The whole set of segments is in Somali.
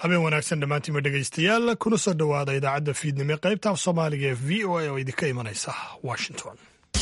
habeen wanaagsan dhammaantiinba dhegaystayaal kuna soo dhowaada idaacadda fiidnimo qaybta af soomaaliga ee v o a oo idinka imanaysa washington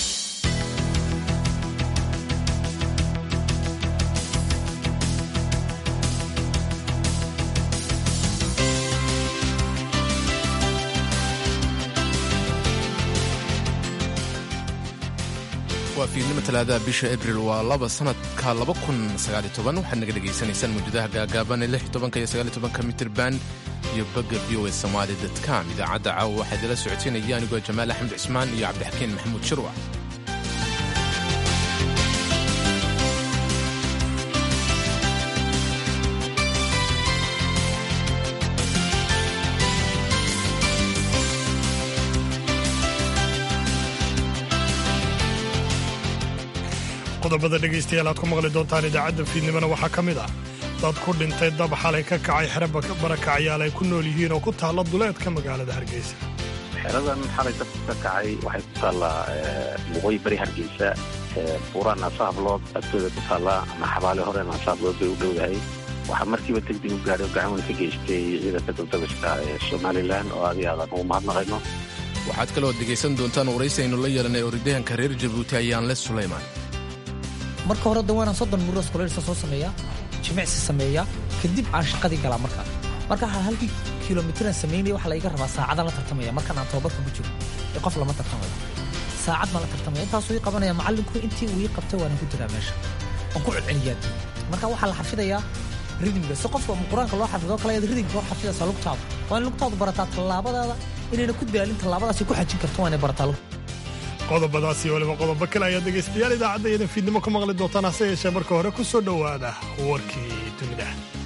waa fiidnimo talaadaha bisha abril waa laba sanadka waxaad naga dhegaysanaysaan mawjadaha gaagaaban ee iyo mitirban iyo bogga v o a somaali com idaacadda caawa waxaa idila socoteynaya anigoo jamaal axmed cismaan iyo cabdixakiin maxamuud shirwac qodobada dhegaystayaal aad ku maqli doontaan idaacadda fiidnimona waxaa ka mid ah dad ku dhintay dab xalay ka kacay xero barakacayaal ay ku nool yihiin oo ku taalla duleedka magaalada hargeysa xeradan xalay dabku ka kacay waxay ku taallaa waqooyi bari hargeysa buuraan naasahablood agtooda ku taallaa ama xabaale hore naasahablood bay u dhowdahay waxaa markiiba degdeg u gaadhay oo gacan weyn ka geystay ciidanka dabdabiska ee somalilan oo aadi aadan ugu mahadnaqayno waxaad kaloo dhegaysan doontaan waraysi aynu la yeelanay orodyahanka reer jabuuti ayaanle sulaymaan marka hore da waanaan soddon muros kuleelsa soo sameeyaa jimicsi sameeyaa kadib aan shaqadii galaa markaa marka halkii kilomitiraan samaynaya waxaa laiga rabaa saacadaan la tartamaya markaan aan tababarka ku jiro ee qof lama tartamayo saacad baan la tartamaya intaasuu ii qabanaya macallinku intii uu ii qabtay waana ku jiraa meesha waan ku celceliyaa marka waxaa la xafidayaa ridmiga si qofka qur-aanka loo xafido kale ayaad ridmika loo xafidaysaa lugtaadu waa in lugtaadu barataa tallaabadaada inayna ku daalin tallaabadaasi ku xajin karto waa inay barataa lugta qodobadaas iyo waliba qodobo kale ayaad dhegaystayaal idaacadda iyadan fiidnimo ka maqli doontaan hase yeeshee marka hore ku soo dhowaada warkii dunida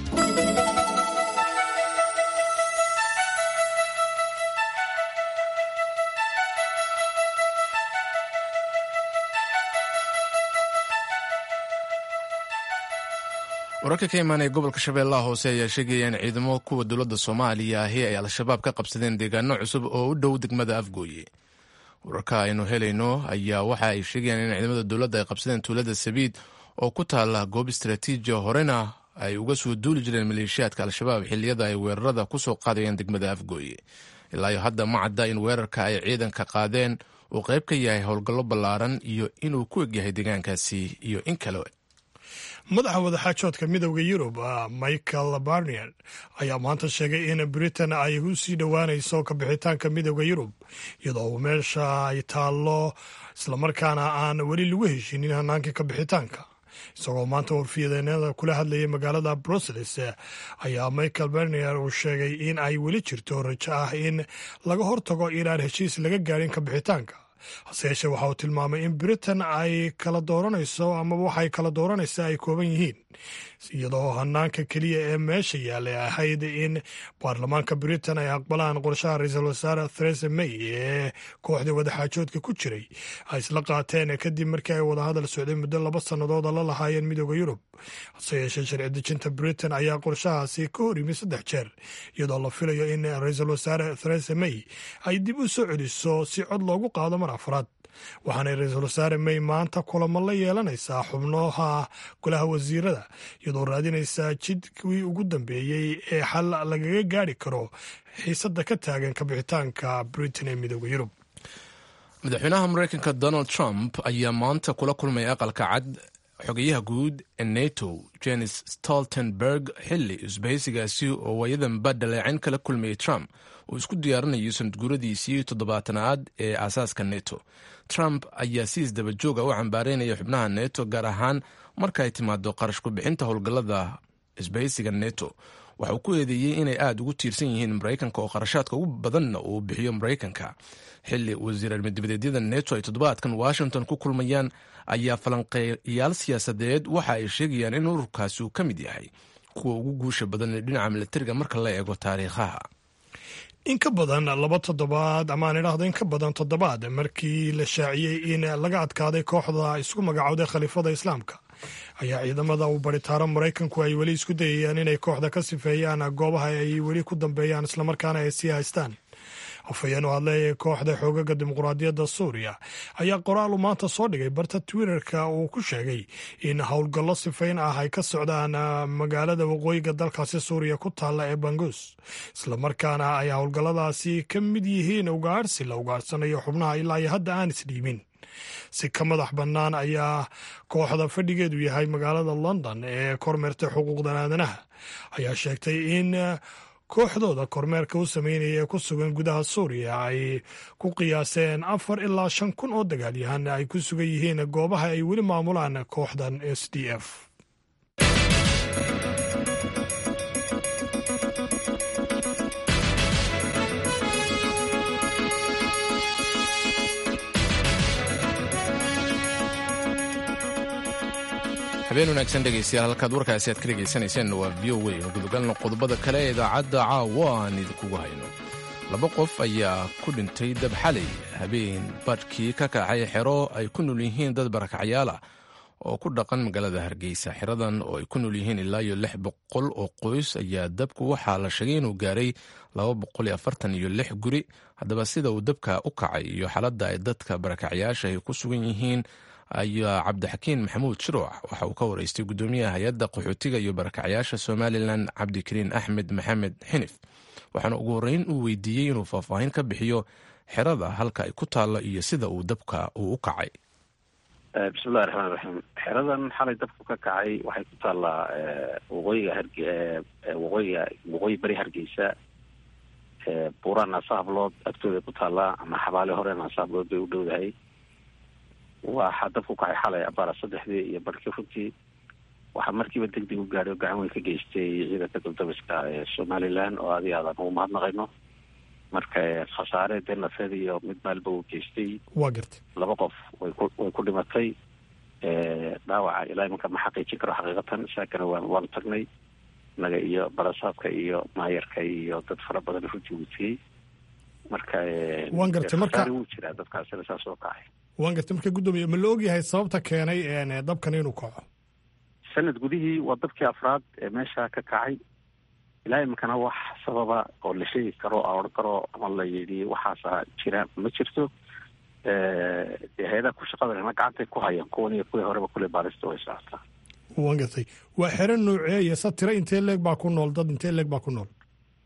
wararka ka imaanaya gobolka shabeellaha hoose ayaa sheegaya in ciidamo kuwa dowladda soomaaliya ahi ay al-shabaab ka qabsadeen deegaano cusub oo u dhow degmada afgooye wararka aynu helayno ayaa waxa ay sheegayaan in ciidamada dowladda ay qabsadeen tuulada sabiid oo ku taala goob istaraatiijiya horena ay uga soo duuli jireen maleeshiyaadka al-shabaab xilliyada ay weerarada ku soo qaadayeen degmada afgooye ilaayo hadda ma cadda in weerarka ay ciidanka qaadeen uu qayb ka yahay howlgallo ballaaran iyo inuu ku egyahay deegaankaasi iyo in kale madaxa wadaxaajoodka midowda yurub michael barnier ayaa maanta sheegay in britain ay u sii dhowaanayso kabixitaanka midowda yurub iyadoo meesha ay taallo islamarkaana aan weli lagu heshinin hanaankii kabixitaanka isagoo maanta warfiyadeennada kula hadlayay magaalada brussels ayaa michael barnier uu sheegay in ay weli jirto rajo ah in laga hortago inaan heshiis laga gaadhin kabixitaanka hase yeeshee waxa uu tilmaamay in britain ay kala dooranayso amaba waxay kala dooranaysa ay kooban yihiin iyadoo hanaanka keliya ee meesha yaallay ahayd in baarlamaanka britain ay aqbalaan qorshaha ra-iisul wasaare theresa may ee kooxda wadaxaajoodka ku jiray ay isla qaateen kadib markii ay wadahadal socday muddo laba sannadooda la lahaayeen midooda yurub hase yeeshee sharci dejinta britain ayaa qorshahaasi ka hor yimi saddex jeer iyadoo la filayo in ra-iisul wasaare theresa may ay dib u soo celiso si cod loogu qaado mar afraad waxaanay ra-iisul wasaare may maanta kulamo la yeelanaysaa xubnaha golaha wasiirada iyadoo raadinaysaa jidkii ugu dambeeyey ee xal lagaga gaari karo xiisadda ka taagan kabixitaanka britain ee midooda yurub madaxweynaha mareykanka donald trump ayaa maanta kula kulmaya aqalka cad xogayaha guud ee nato jenis stoltenberg xilli isbahaysigaasi oo waayadanba dhaleecin kala kulmayay trump uu isku diyaarinayo sanadguuradiisii toddobaatanaad ee aasaaska neto trump ayaa si isdaba jooga u cambaareynaya xubnaha neto gaar ahaan marka ay timaado qarash ku-bixinta howlgallada isbahaysiga neto waxa uu ku eedeeyey inay aada ugu tiirsan yihiin maraykanka oo qarashaadka ugu badanna uu bixiyo maraykanka xilli wasiir armidibadeedyada neto ay toddobaadkan washington ku kulmayaan ayaa falanqeeyaal siyaasadeed waxa ay sheegayaan in ururkaasi uu ka mid yahay kuwa ugu guusha badan ee dhinaca milatariga marka la eego taariikhaha in ka badan laba toddobaad amaan idhaahdo in ka badan toddobaad markii la shaaciyey in laga adkaaday kooxda isku magacowday khaliifada islaamka ayaa ciidamada uu baritaaro maraykanku ay weli isku dayayaan inay kooxda ka sifeeyaan goobaha ay weli ku dambeeyaan islamarkaana ay sii haystaan afhayeen u hadlay kooxda xoogaga dimuqraadiyadda suuriya ayaa qoraal uu maanta soo dhigay barta twitterka uu ku sheegay in howlgallo sifayn ah ay ka socdaan magaalada waqooyiga dalkaasi suuriya ku taalla ee bangus islamarkaana ay howlgalladaasi ka mid yihiin ugaarhsi la ugaarsanayo xubnaha ilaa iyo hadda aan isdhiibin si ka madax bannaan ayaa kooxda fadhigeedu yahay magaalada london ee kormeerta xuquuqda aadanaha ayaa sheegtay in kooxdooda kormeerka u sameynaya ee ku sugan gudaha suuriya ay ku qiyaaseen afar ilaa shan kun oo dagaalyahan ay ku sugan yihiin goobaha ay weli maamulaan kooxdan s d f habeen wanaagsan dhegaystayaal halkaad warkaasi aad ka dhegaysanayseen waa v o a gudogalna qodobada kale ee idaacadda caawa aan idinkugu hayno laba qof ayaa ku dhintay dab xalay habeen badhkii ka kacay xero ay ku nool yihiin dad barakacyaal ah oo ku dhaqan magaalada hargeysa xeradan oo ay ku nool yihiin ilaa iyo lix boqol oo qoys ayaa dabku waxaa la sheegay inuu gaaray laba boqol iyo afartan iyo lix guri haddaba sida uu dabka u kacay iyo xaaladda ay dadka barakacyaasha ay ku sugan yihiin ayaa cabdixakiin maxamuud shiruuc waxa uu ka waraystay guddoomiyaha hay-adda qaxootiga iyo barakacyaasha somalilan cabdikariin axmed maxamed xinif waxaana ugu horreyn uu weydiiyey inuu faahfaahin ka bixiyo xerada halka ay ku taalla iyo sida uu dabka uu u kacay bismillahi raxmaan raxiim xeradan xalay dabku ka kacay waxay ku taallaa waqooyiga harge waqooyiga waqooyi beri hargeysa buuraan nasahablood agtooda ku taallaa ama xabaale hore nasahablood bay u dhowdahay waxaa dabku kacay xalay abaara saddexdii iyo barhkii runtii waxaa markiiba deg deg u gaadhay oo gacan weyn ka geystay ciidanka duldabiska ee somalilan oo adi aadan ugu mahadnaqayno marka khasaare dee nafeed iyo mid maalba uu geystay waa gartay laba qof way ku way ku dhimatay dhaawaca ilaa imanka ma xaqiijin karo xaqiiqatan saakana waan waanu tagnay naga iyo barasaabka iyo maayarka iyo dad fara badan runtii wutiyey marka waan gartay marka wuu jiraa dadkaasina saas oo kacay waan gartay marka guddoomiye ma la ogyahay sababta keenay dabkan inuu kaco sanad gudihii waa dabkii afraad ee meesha ka kacay ilaa iminkana wax sababa oo la sheegi karo a odhan karo ama la yidhi waxaasa jira ma jirto dee hay-adaha ku shaqadanna gacantay ku hayaan kuwan iyo kuwii horeba kule baarista way socotaa waan gartay waa xero nooceeya sa tiro intee leeg baa ku nool dad intee leeg baa ku nool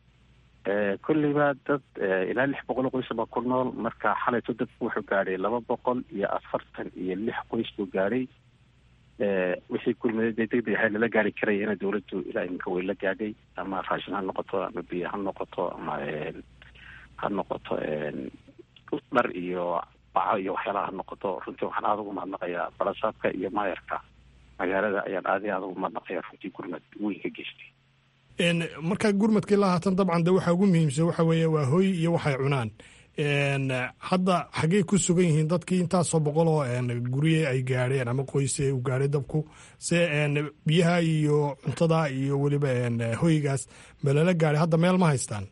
kolleyba dad ilaa lix boqol oo qoys baa ku nool marka xalayto dadku wuxuu gaadhay laba boqol iyo afartan iyo lix qoys buu gaadhay wixii kulmaday dee deg deg ahay lala gaari karaya ina dawladdu ilaa iminka way la gaadhay ama raashin ha noqoto ama biyo ha noqoto ama ha noqoto dhar iyo baco iyo waxyaalaha ha noqoto runtii waxaan aada ugu mahadnaqayaa barasaabka iyo maayarka magaalada ayaan aada iyo aada ugu mahadnaqayaa runtii gurmad weyn ka geystay markaa gurmadka ilaa haatan dabcan de waxaa ugu muhiimsan waxa weeye waa hoy iyo waxay cunaan hadda xaggey ku sugan yihiin dadkii intaasoo boqol oo gurye ay gaadheen ama qoyse u gaadhay dabku se biyaha iyo cuntada iyo weliba hoygaas ma lala gaadhay hadda meel ma haystaan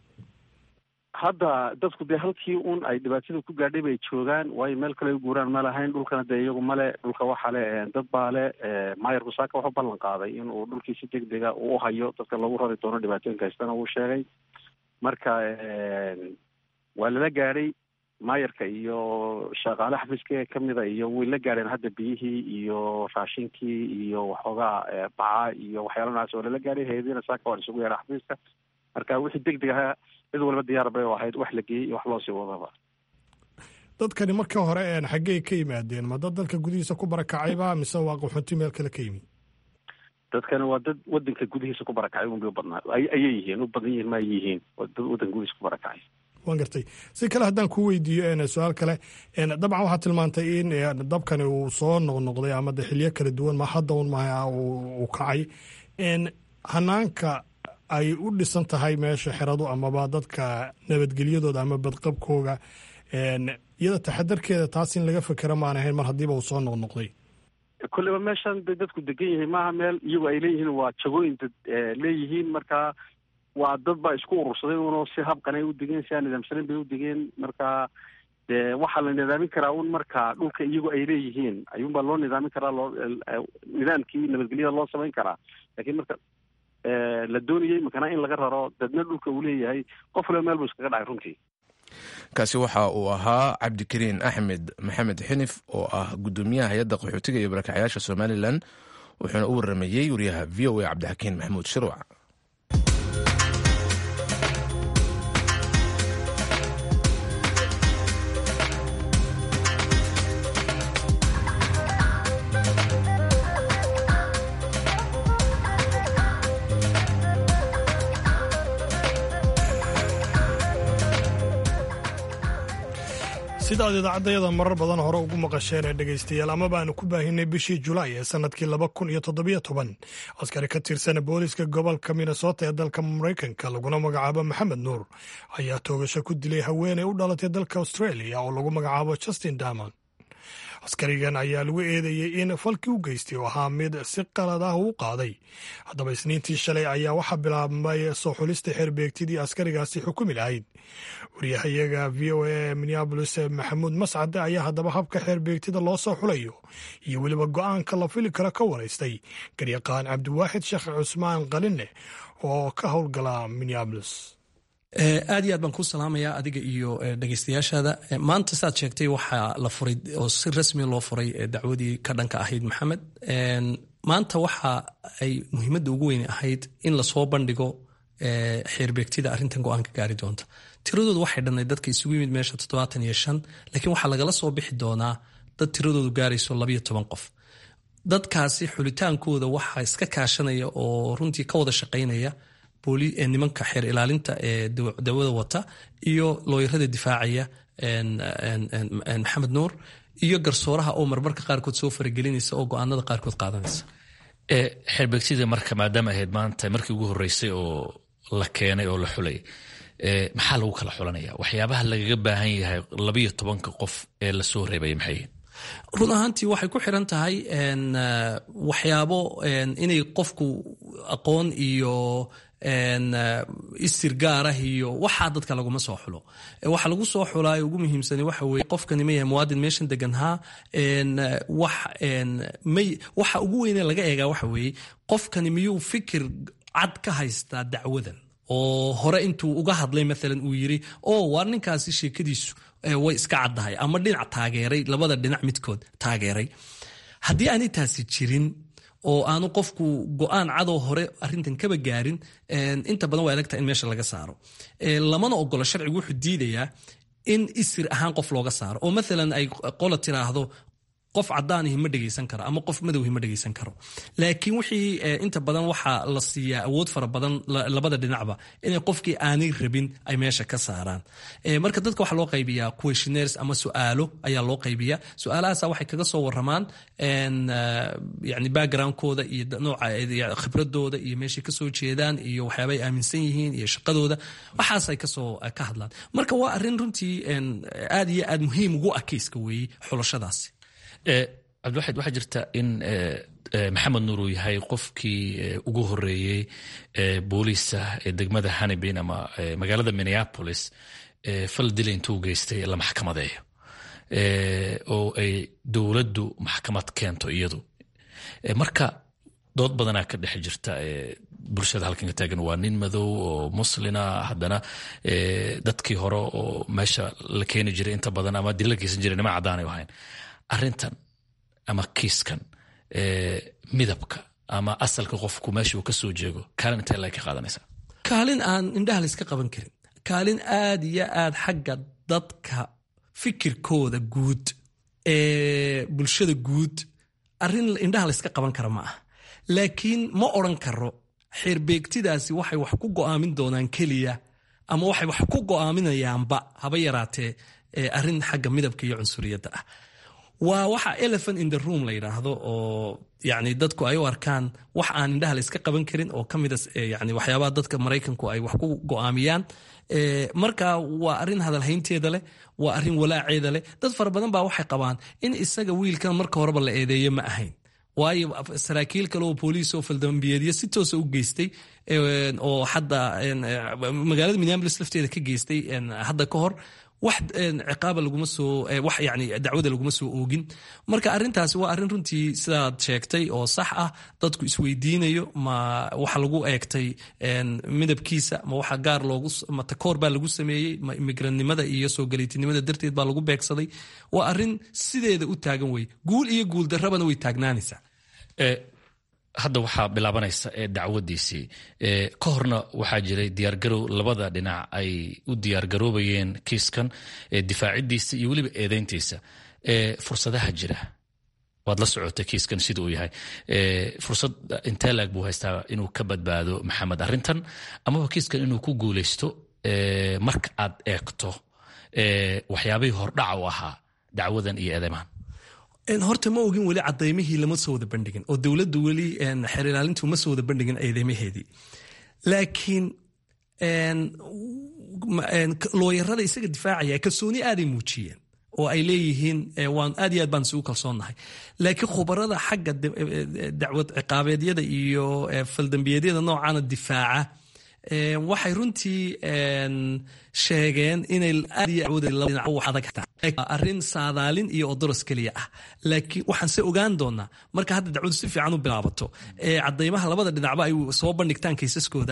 hadda dadku dee halkii un ay dhibaatada ku gaadhay bay joogaan waayo meel kale u guuraan ma lahayn dhulkana dee iyagu male dhulka waxaa le dad baa le maayar busaaka wuxuu ballan qaaday inuu dhulkii si deg dega uu hayo dadka lagu rari doono dhibaatooyinka haystana uu sheegay marka waa lala gaadhay maayarka iyo shaqaale xafiiska kamida iyo way la gaadheen hadda biyihii iyo raashinkii iyo waxoogaa baca iyo waxyaala noocaas waa lala gaadhay hay-adiina saaka waan isugu yeedha xafiiska marka wixii deg deg ahaa cid walba diyaar bay u ahayd wax la geeyey iyo wax loosii wadaba dadkani marka hore xaggey ka yimaadeen ma dad dalka gudihiisa ku barakacayba mise waa qaxoonti meel kale ka yimi dadkani waa dad wadanka gudihiisa ku barakacay unbay u badnaa ayay yihiin u badan yihiin ma ay yihiin waa dad wadanka gudihiisa ku barakacay waan gartay si kale haddaan ku weydiiyo su-aal kale dabcan waxaa tilmaantay in dabkani uu soo noqnoqday ama de xilyo kala duwan ma hadda un maha uu kacay hanaanka ay u dhisan tahay meesha xeradu amaba dadka nabadgelyadooda ama badqabkooga iyada taxadarkeeda taas in laga fekera maan ahayn mar haddiiba uu soo noqnoqday kolleyba meeshan bay dadku degan yihiin maaha meel iyagu ay leeyihiin waa jagooyin dad leeyihiin marka waa dad baa isku urursaday unoo si habqanay u degeen si aan nidaamsanayn bay u degeen marka dee waxaa la nidaamin karaa un marka dhulka iyagu ay leeyihiin ayuunbaa loo nidaamin karaa loo nidaamkii nabadgelyada loo samayn karaa lakiin marka la doonayay makana in laga raro dadna dhulka uu leeyahay qof waliba meel buu iskaga dhacay runtii kaasi waxa uu ahaa cabdikariin axmed maxamed xinif oo ah gudoomiyaha hay-adda qaxootiga iyo barakacyaasha somalilan wuxuuna u waramayey wariyaha v o a cabdixakiin maxamuud shirwac sidaad idaacaddayada marar badan hore ugu maqasheen ee dhegaystayaal ama baanu ku baahinay bishii julaay ee sannadkii laba kun iyo toddobiyo toban askari ka tirsan booliska gobolka minnesota ee dalka maraykanka laguna magacaabo maxamed nuur ayaa toogasho ku dilay haweeney u dhalatay dalka australia oo lagu magacaabo justin damon askarigan ayaa lagu eedeeyey in falkii u geystay oo ahaa mid si qalad ah uu qaaday haddaba isniintii shalay ayaa waxaa bilaabmay soo xulista xeerbeegtidii askarigaasi xukumi lahayd waryahayaga v o a minneabolis maxamuud mascade ayaa haddaba habka xeerbeegtida loo soo xulayo iyo weliba go-aanka la fili karo ka waraystay garyaqaan cabdiwaaxid sheekh cusmaan qaline oo ka howlgala minneabolis aad iyo aad baan kuu salaamayaa adiga iyo dhegeystayaashaada maanta saad sheegtay waxaa la furay oo si rasmi loo furay dacwadii ka dhanka ahayd maxamed maanta waxa ay muhiimadda ugu weyn ahayd in lasoo bandhigo xeerbeegtida arrintan go-aanka gaari doonta tiradoodu waxay dhannayd dadka isugu yimid meesha toddobaatan iyo shan laakiin waxaa lagala soo bixi doonaa dad tiradoodu gaarayso labayo toban qof dadkaasi xulitaankooda waxaa iska kaashanaya oo runtii ka wada shaqaynaya nimanka xeer ilaalinta ee dawada wata iyo looyarada difaacaya maxamed nuur iyo garsooraha oo marmarka qaarkood soo faragelinaysa oo go-aanada qaarkood qaadanaysa xeerbeegtida marka maadaama ahayd maanta markii ugu horeysay oo la keenay oo la xulay maxaa lagu kala xulanaya waxyaabaha lagaga baahan yahay labayo tobanka qof ee lasoo reebaya maxay run ahaantii waxay ku xiran tahay waxyaabo inay qofku aqoon iyo istir gaarah iyo waxaa dadka laguma soo xulo waxa lagu soo xulaayo ugu muhiimsan waxa weye qofkani ma yahay muwaadin meeshan deganhaa waxa ugu weyne laga eegaa waxa weeye qofkani miyuu fikir cad ka haystaa dacwadan oo hore intuu uga hadlay maalan uu yiri oo waar ninkaasi sheekadiisu way iska caddahay ama dhinac taageeray labada dhinac midkood taageeray haddii aanay taasi jirin oo aanu qofku go-aan cadoo hore arintan kaba gaarin inta badan waa elegta in meesha laga saaro lamana ogolo sharcigu wuxuu diidayaa in isir ahaan qof looga saaro oo maalan ay qola tiraahdo qof cadaanihi ma dhegaysan karo ama qof madowhi ma dhegaysan karo laakiin wixii inta badan waxaa la siiyaa awood fara badan labada dhinacba inay qofkii aanay rabin ay meesha ka saaraan marka dadka waxaa loo qaybiyaa questionnaires ama su'aalo ayaa loo qaybiyaa su-aalahaasa waxay kaga soo waramaan yani backgroundkooda iyo nooca khibradooda iyo meeshay kasoo jeedaan iyo waxyaaba ay aaminsan yihiin iyo shaqadooda waxaasay kasoo ka hadlaan marka waa arrin runtii aad iyo aad muhiim ugu ah keyska weeye xulashadaasi cabdiwaxid waxaa jirta in maxamed nuur uu yahay qofkii ugu horeeyey booliisa ee degmada hanibin ama magaalada minneapolis fal dila intuu geystay la maxkamadeeyo oo ay dowladdu maxkamad keento iyadu marka dood badanaa ka dhex jirta bulshada halkan ka taagan waa nin madow oo muslina haddana dadkii hore oo meesha la keeni jiray inta badan ama dila la geysan jiray nima caddaanay ahayn arrintan ama kiiskan midabka ama asalka qofku meesha uu ka soo jeego kaalin intee lag ka qaadanaysa kaalin aan indhaha layska qaban karin kaalin aad iyo aad xagga dadka fikirkooda guud ee bulshada guud arrin indhaha layska qaban kara ma ah laakiin ma odran karo xeerbeegtidaasi waxay wax ku go'aamin doonaan keliya ama waxay wax ku go'aaminayaanba haba yaraatee arrin xagga midabka iyo cunsuriyadda ah waa waxa elephant in the room la yidhaahdo oo yani dadku ay u arkaan wax aan indhaha la iska qaban karin oo kamida yani waxyaabaha dadka maraykanku ay wax ku go'aamiyaan marka waa arrin hadalhaynteeda leh waa arrin walaaceeda leh dad fara badan baa waxay qabaan in isaga wiilkan marka horeba la eedeeye ma ahayn waayo saraakiil kale oo booliis oo faldambiyeedyo si toosa u geystay oo hadda magaalada minneapolis lafteeda ka geystay hadda ka hor wax ciqaaba laguma soo wax yani dacwada laguma soo oogin marka arrintaasi waa arrin runtii sidaad sheegtay oo sax ah dadku isweydiinayo ma waxa lagu eegtay midabkiisa ma waxa gaar loogu ma takoor baa lagu sameeyey ma imigranimada iyo soo galiitinimada darteed baa lagu beegsaday waa arrin sideeda u taagan weye guul iyo guul darrabana way taagnaanaysaa hadda waxaa bilaabanaysa ee dacwadiisii ka horna waxaa jiray diyaargarow labada dhinac ay u diyaargaroobayeen kiiskan difaacidiisa iyo weliba eedeyntiisa fursadaha jira waad la socotay kiiskan sida uu yahay fursad intee laag buu haystaa inuu ka badbaado maxamed arrintan amaba kiiskan inuu ku guuleysto marka aad eegto waxyaabihii hordhaca u ahaa dacwadan iyo eedeymahan horta ma ogin weli cadaymihii lama soo wada bandhigin oo dowladdu weli xeer ilaalintu ma soo wada bandhigin eedeymaheedii laakiin looyarada isaga difaacaya kalsooni aaday muujiyeen oo ay leeyihiin waan aad iyo aad baan isugu kalsoonnahay laakiin khubarada xagga dacwad ciqaabeedyada iyo faldambiyeedyada noocana difaaca waxay runtii sheegeen inay arrin saadaalin iyo odoros keliya ah laakiin waxaan se ogaan doonaa marka hadda dacwadu si fiican u bilaabato cadaymaha labada dhinacba ay soo bandhigtaan kaysaskooda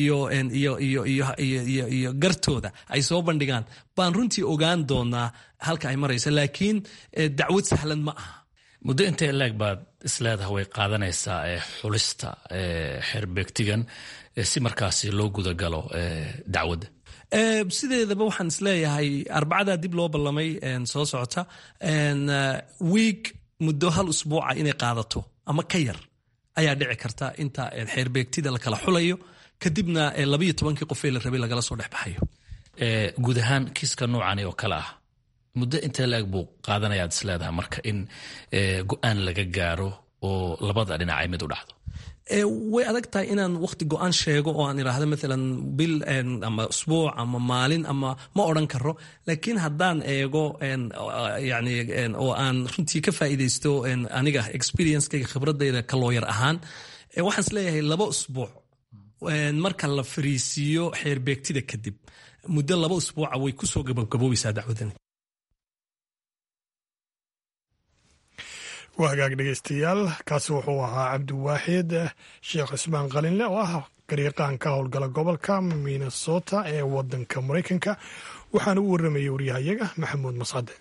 iyo gartooda ay soo bandhigaan baan runtii ogaan doonaa halka ay maraysa laakiin dacwad sahlan ma aha muddo intee laag baad isleedaha way qaadanaysaa xulista xerbeegtigan si markaasi loo gudagalo dacwadda sideedaba waxaan isleeyahay arbacadaa dib loo ballamay soo socota wiig muddo hal usbuuca inay qaadato ama ka yar ayaa dhici karta inta xeerbeegtida la kala xulayo kadibna labayo tobankii qofee la rabay lagala soo dhexbaxayo guud ahaan kiiska noocani oo kale ah muddo intee laeg buu qaadanayaad isleedahay marka in go-aan laga gaaro oo labada dhinac ay mid u dhacdo way adag tahay inaan waqti go-aan sheego oo aan idhaahdo maalan bil ama usbuuc ama maalin ama ma odran karo laakiin haddaan eego yani oo aan runtii ka faa'iidaysto aniga experiencekayga khibradayda ka looyar ahaan waxaan isleeyahay laba usbuuc marka la fariisiiyo xeerbeegtida kadib muddo laba usbuuca way kusoo gabagaboobaysaa dacwadani waa hagaag dhegeystayaal kaasi wuxuu ahaa cabdiwaaxid sheekh cismaan qalinle oo ah gariiqaan ka howlgala gobolka minnesota ee wadanka maraykanka waxaana u waramayay waryahayaga maxamuud mascade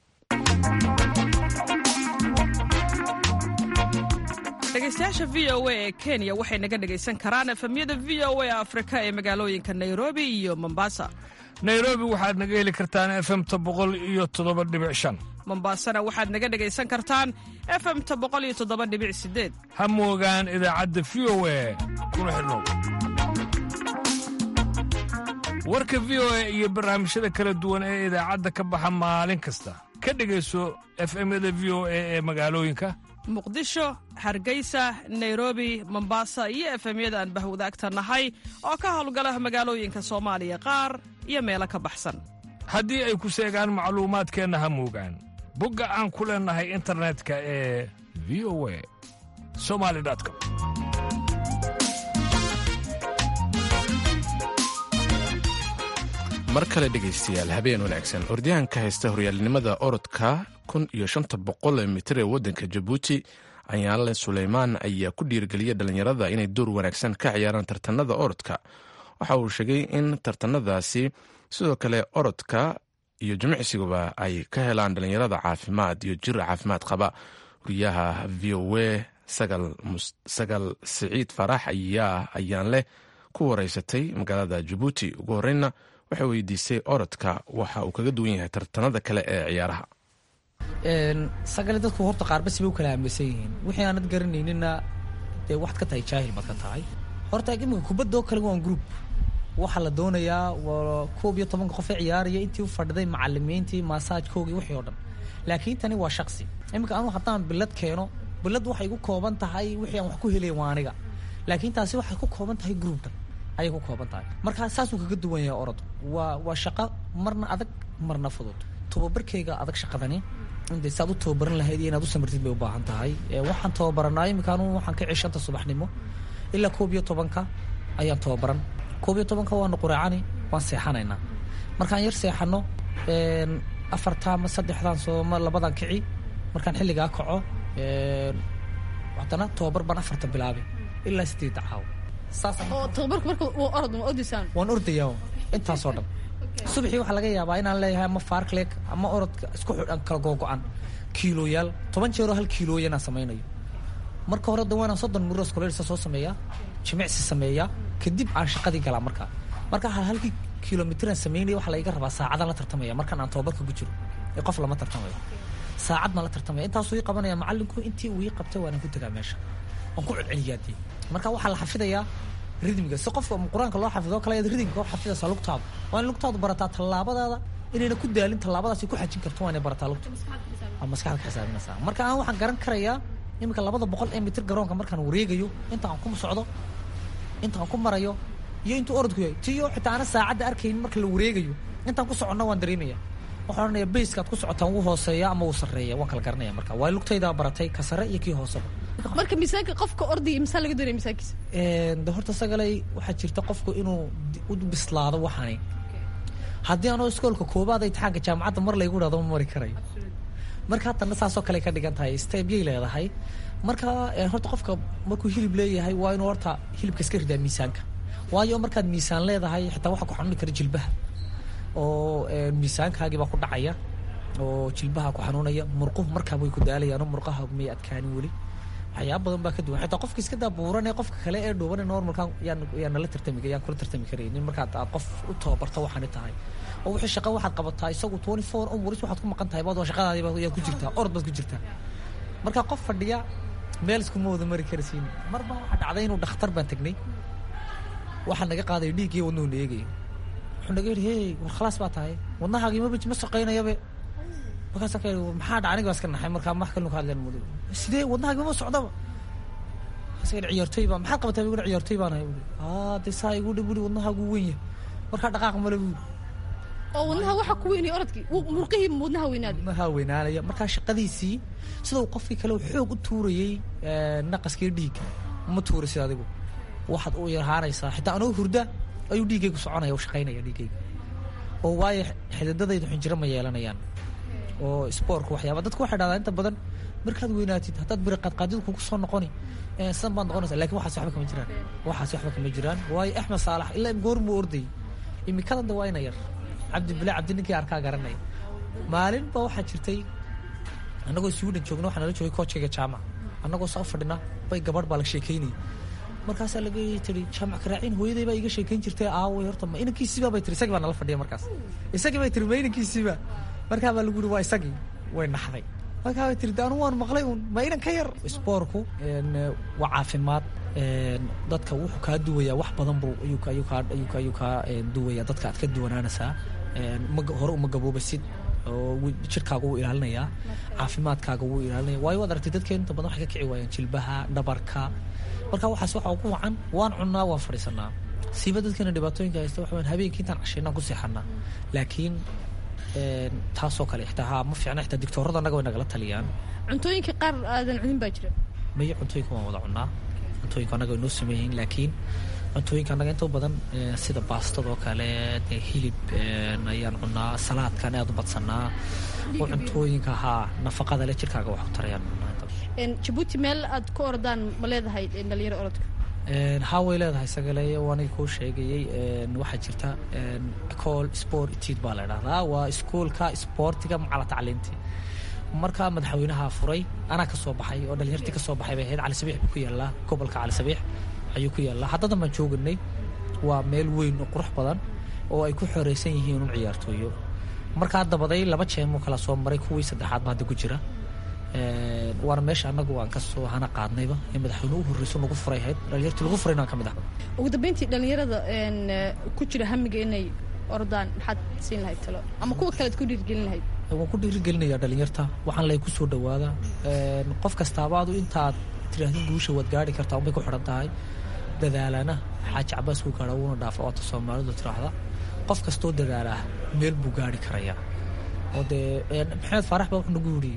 dhegeystayaasha v o a ee kenya waxay naga dhegaysan karaan efemyada v o a afrika ee magaalooyinka nairobi iyo mombasa nairobi waxaad naga heli kartaan efemta boqol iyo toddoba dhibic shan mombaasana waxaad naga dhegaysan kartaan efemta boqol iyo toddoba dhibic sideed ha moogaan idaacadda v o a kuna xidhnow warka v o a iyo barnaamijyada kala duwan ee idaacadda ka baxa maalin kasta ka dhegayso efemyada v o a ee magaalooyinka muqdisho hargeysa nairobi mombasa iyo efemyada aan bahwadaagta nahay oo ka howlgala magaalooyinka soomaaliya qaar iyo meelo ka baxsan haddii ay ku seegaan macluumaadkeenna ha moogaan bogga aan ku leennahay internetka ee v o a somali com mar kale dhegaystayaal habeen wanaagsan ordyahanka haysta horyaalnimada orodka kun iyo shanta boqol mitir ee waddanka jabuuti ayaanle suleymaan ayaa ku dhiirgeliyay dhallinyarada inay door wanaagsan ka ciyaaraan tartanada orodka waxa uu sheegay in tartanadaasi sidoo kale orodka iyo jimicsigaba ay ka helaan dhallinyarada caafimaad iyo jir caafimaad qaba wariyaha v o a sagal siciid farax ayaa ayaan leh ku wareysatay magaalada jabuuti ugu horreynna waxay weydiisay orodka waxa uu kaga duwan yahay tartanada kale ee ciyaaraha sagale dadku horta qaarbasi bay u kala aaminsan yihiin wixii aanad garanaynina dee waxaad ka tahay jaahil baad ka tahay horta iminka kubaddoo kale waan group waxaa la doonayaa waa koob iyo tobanka qof ee ciyaaraya intii u fadhiday macalimiintii maasaajkoogii wixii oo dhan laakiin tani waa shaksi iminka anu haddaan bilad keeno bilad waxay ku kooban tahay wixii aan wax ku helay waa aniga laakiin taasi waxay ku kooban tahay grouptan ayay ku kooban tahay marka saasuu kaga duwan yahay orod waa waa shaqo marna adag marna fudud tababarkayga adag shaqadani inde saad u tababaran lahayd iyo inaad u samirtid bay u baahan tahay waxaan tababaranaa iminka anu waxaan ka cishanta subaxnimo ilaa koob iyo tobanka ayaan tababaran koob iyo tobanka waanu quraacani waan seexanaynaa markaan yar seexano afarta ama saddexdan sooma labadan kici markaan xilligaa kaco haddana tobabar baan afarta bilaabay ilaa sideedda caawo oo tababarku marka waa orod ma ordaysaan waan ordayaa intaasoo dhan subaxii waxaa laga yaabaa inaan leeyahay ama farcleg ama orodka isku xidhan kala googo-an kiilooyaal toban jeeroo hal kiilooya inaan samaynayo marka hore da waanaan soddon muros kolelsa soo sameeyaa jimicsi sameeyaa kadib aan shaqadii galaa markaa marka hal halkii kilomitiraan samaynaya waxaa laiga rabaa saacadaan la tartamaya markaan aan tababarka ku jiro ee qof lama tartamayo saacad baan la tartamaya intaasuu ii qabanaya macallinku intii uu ii qabtay waanaan ku tegaa meesha waan ku celceliyaa dee marka waxaa la xafidayaa ridmiga si qofka qur-aanka loo xafido kale ayaad ridmiga u xafidaysaa lugtaadu waa in lugtaadu barataa tallaabadaada inayna ku daalin tallaabadaasi ku xajin karto waa inay barataa lugta waa maskaxda ka xisaabinaysaa marka aan waxaan garan karayaa iminka labada boqol ee mitir garoonka markaan wareegayo inta aan ku socdo inta aan ku marayo iyo intuu orodku yahay tiyo xitaa aana saacadda arkaynin marka la wareegayo intaan ku soconna waan dareemaya waxaan odhanaya bayskaad ku socotaan wuu hooseeya ama wuu sarreeya waan kala garanaya marka waa lugtaydaa baratay ka sare iyo kii hooseba marka miisaanka qofka ordaya miisaan laga doonaya miisaankiisa de horta sagalay waxaa jirta qofku inuu u bislaado waxani haddii anoo iskoolka koobaad imtixaanka jaamacadda mar laygu dhahdo ma mari karayo marka haddana saasoo kale ka dhigan tahay stebyay leedahay marka horta qofka markuu hilib leeyahay waa inuu horta hilibka iska ridaa miisaanka waayo markaad miisaan leedahay xitaa waxaa ku xanuuni kara jilbaha oo miisaankaagii baa ku dhacaya oo jilbaha ku xanuunaya murquhu markaa way ku daalayaan oo murqaha may adkaanin weli waxyaaba badan baa ka duwan xitaa qofka iska daabuuran ee qofka kale ee dhuuban normalkan yaan yaan nala tartami yaan kula tartami karaynin markaad aad qof u tababarto waxaani tahay oo wixii shaqa waxaad qabataa isagu twenty four hours waxaad ku maqan tahay baad waa shaqadaadii baad yaa ku jirtaa orod baad ku jirtaa marka qof fadhiya meel iskuma wada mari karasiin marba waxaa dhacday inuu dhakhtar baan tagnay waxaa naga qaaday dhiiggii wadnuhu na eegaya wuxuu naga yidhi hey war khalaas baa tahay wadnahaagii maba ma shaqaynayabe markaasa ka yidhi maxaa dhaca aniga baa iska naxay markaa wax kalinu ka hadleen mudo sidee wadnahaagii ma socdaba markaasa yidhi ciyaartoy baa maxaad qabataa buu ciyaartoy baan ahay buuri aa dee saa igu dhi buuri wadnahaagu weyn yahay markaa dhaqaaq male buuri oo wadnaha waxa ku weynaya orodkii murqihii wadnaha weynaaday wadnaha weynaanaya markaa shaqadiisii sida uu qofkii kale xoog u tuurayey naqaskii dhiigga ma tuurisid adigu waxaad u yarhaanaysaa xitaa anoo hurda ayuu dhiiggaygu soconaya u shaqaynaya dhiiggayga oo waayo xididadaydu xinjiro ma yeelanayaan oo spoorku waxyaaba dadku waxay dhahdaa inta badan markaad weynaatid haddaad biri qaadqaadidu kugu soo noqoni sidan baad noqonaysa lakin waxaas waxba kama jiraan waxaas waxba kama jiraan waayo axmed saalax ilaa goor muu ordayay imikadan de waa ina yar cabdi bilaa cabdi ninkii arkaa garanaya maalin baa waxaa jirtay annagoo sweden joogna waxaa nala joogay koojkayga jaamac annagoo saa u fadhina bay gabadh baa la sheekaynayay markaasaa laga tiri jaamac karaaciin hooyaday baa iga sheekayn jirtay aaway horta ma inankiisiiba bay tiri isagii baa nala fadhiya markaas isagii bay tiri ma inankiisiiba markaa baa lagu yiri waa isagii way naxday markaa bay tiri de anu waan maqlay un ma inan ka yar spoorku waa caafimaad dadka wuxuu kaa duwayaa wax badan buu ayuu ayuu kaa ayuu ka ayuu kaa duwayaa dadka aad ka duwanaanaysaa ma hore uma gaboobasid oo jirkaaga wuu ilaalinayaa caafimaadkaaga wuu ilaalinaya waayo waad aragtay dadkeen inta badan waxay ka kici waayaan jilbaha dhabarka marka waxaas waxa ugu wacan waan cunnaa waan fadhiisanaa siiba dadkeena dhibaatooyinka haysta waxa weyn habeenkii intaan cashaynaan ku seexanaa laakiin taasoo kale xitaa haa ma fiicna xitaa digtoorada annaga way nagala taliyaan cuntooyinka qaar aadan cunin baa jira maya cuntooyinka waan wada cunnaa cuntooyinka annaga way noo sameeyihiin laakiin cuntooyinka annaga inta badan sida baastadoo kale dee hilib ayaan cunnaa salaadkan aad u badsanaa oo cuntooyinka haa nafaqada le jirkaaga wax ku tarayaan cunnaa jabuuti meel aad ku ordaan ma leedahay dhalinyaro orodka haa way leedahay sagale aniga kuu sheegayey waxaa jirta ecol sport tid baa la dhahdaa waa iskuolka sportiga macala tacliinti markaa madaxweynaha furay anaa ka soo baxay oo dhalinyartii ka soo baxay bay ahayd cali sabiix buu ku yaallaa gobolka cali sabiix ayuu ku yaallaa haddadan baan jooganay waa meel weyn oo qurux badan oo ay ku xoreysan yihiin un ciyaartooyo markaa dabaday laba jeemuu kala soo maray kuwii saddexaad ba hadda ku jira waana meesha annagu aan kasoo hana qaadnayba in madaxweyne u horreyso nagu furay ahayd dhalinyartii lagu furayna aan ka mid ah ugu dambeyntii dhalinyarada ku jira hamiga inay ordaan maxaad siin lahayd talo ama kuwa kalead ku dhiirgelin lahayd waan ku dhiirigelinayaa dhalinyarta waxaan lay ku soo dhawaada qof kastaaba adu intaad tirahdin guusha waad gaari kartaa unbay ku xidhan tahay dadaalana xaaji cabaas ku gaadha wuuna dhaafa oota soomaalidu tiraahda qof kastoo dadaalaa meel buu gaari karayaa oo dee maxamed faarax baa wuxuu nagu yidhi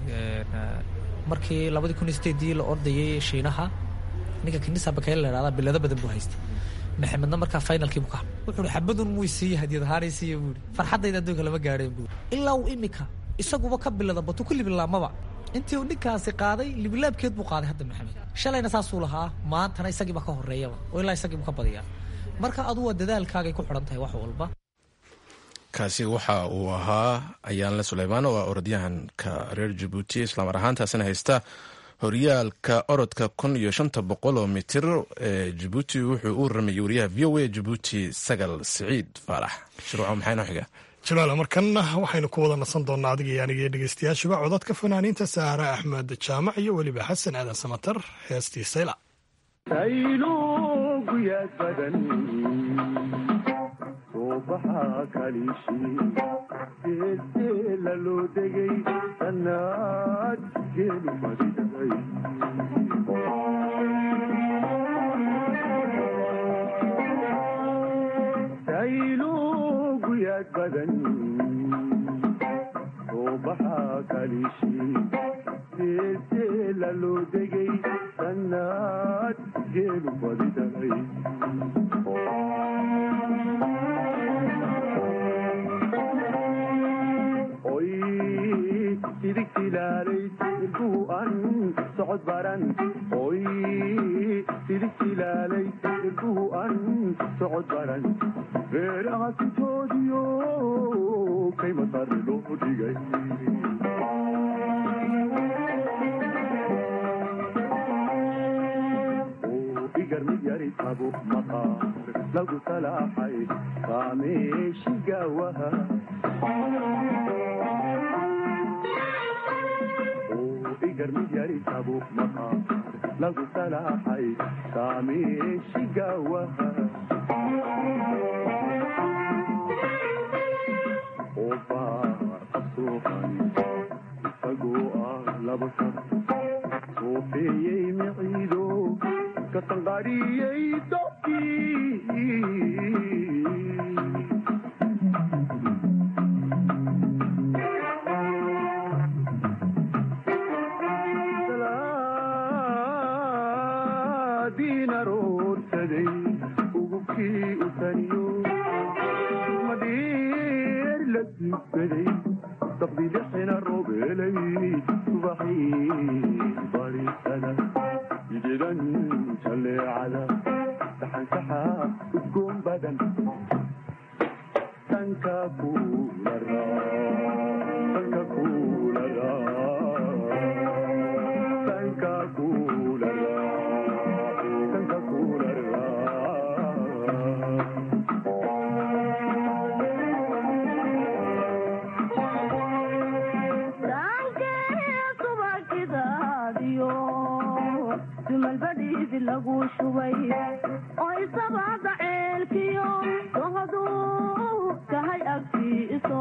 markii labadii kun iyo sideedii la ordayay shiinaha ninka kanisa bakayl la idhahda bilado badan buu haystay maxamedna markaa finalkiibu ka wuxuu xabadun muu siiye hadiyad ahaanay siiye buui farxaddayda adduunka lama gaadheen buui ilaa uu imika isaguba ka bilada batu ku libilaamaba intii uu ninkaasi qaaday libilaabkeed buu qaaday hadda maxamed shalayna saasuu lahaa maantana isagiiba ka horeeyaba oo ilaa isagiibu ka badiyaa marka adu waa dadaalkaagay ku xidhan tahay wax walba kaasi waxa uu ahaa ayaanle suleymaan oo ah orodyahanka reer jabuuti islaamar ahaantaasina haysta horyaalka orodka kun iyo shanta boqol oo mitir ee jabuuti wuxuu u ramayay wariyaha v o a jabuuti sagal siciid faarax shuruuco maxaa inoo xiga jalaala markanna waxaynu ku wada nasan doonnaa adiga iyo aniga iyo dhegeystayaashuba codadka fanaaniinta saare axmed jaamac iyo weliba xasan aadan samatar heestii sayla soobaxa kalishi geesteela loo degay sannaad geelu fadhiday saylu guyaad badan soobaxa kalishi geesteela loo degay sannaad geelu fadhiday oy sidigtilaalay ilbuhu an socod baran oy sidigtilaalay ilbuhu an socod baran beeraha sitoodiyo kaymasare loo dhigay igar mid yari tabo maqaar lagu salaaxay kaameeshigawaha igar mid yari tabo maqaar lagu salaaxay kaameeshigawaha obaaqasuuqan isagoo ah laba sar soofeeyey miciido katanqadhiyey dobkii diina roorsaday ugubkii u taniyo madhiir la dugsaday saqdi lixina roobelay subaxii barisada jidan jaleecada saxansaxa udgoon badan sanka kuula sanka kuula sanka kuula sanka kuula dumalbadhiidi lagu shubay oo isabada ceelkiyo dohaduu tahay agtiiso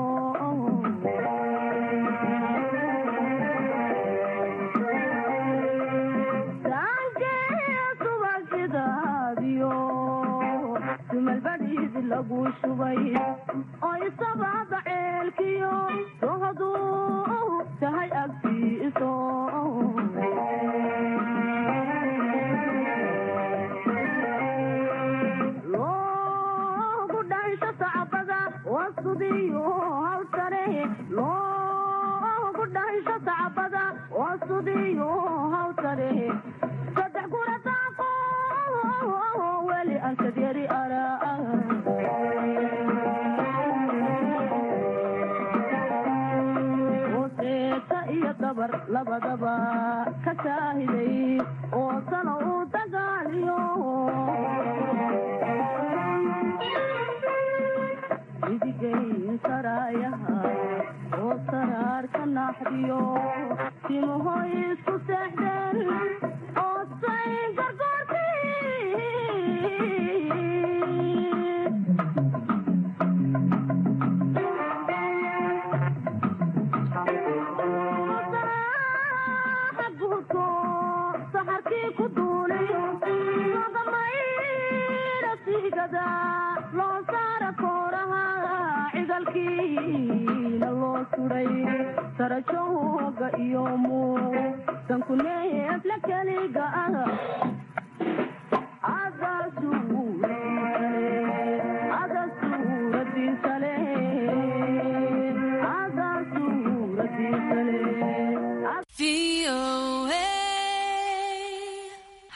subagidaadiyo dumalbadhiidi lagu shubay oo isabada ceelkiyo dohaduu tahay agtiiso loogu dhansho sacbada wasudiyo hawtare loogu dhansho sacbada wasudiyo hawtare saddex gurataaqo weli ankadyari araa hooseeta iyo dabar labadaba ka shaahiday oo sano u dagaaliyo idigayn saraayaha oo saraarka naaxdiyo timahoy isku seexdeen oo say gargoorti saxarkii ku duulay magamayra sigada loo saara kooraha cigalkiina loo suday sarajooga iyo muusanku neefla keliga ah agaasuule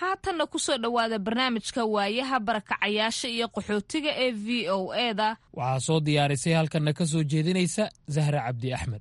haatanna kusoo dhowaada barnaamijka waayaha barakacayaasha iyo qaxootiga ee v o eda waxaa soo diyaarisay halkanna ka soo jeedinaysa zahra cabdi axmed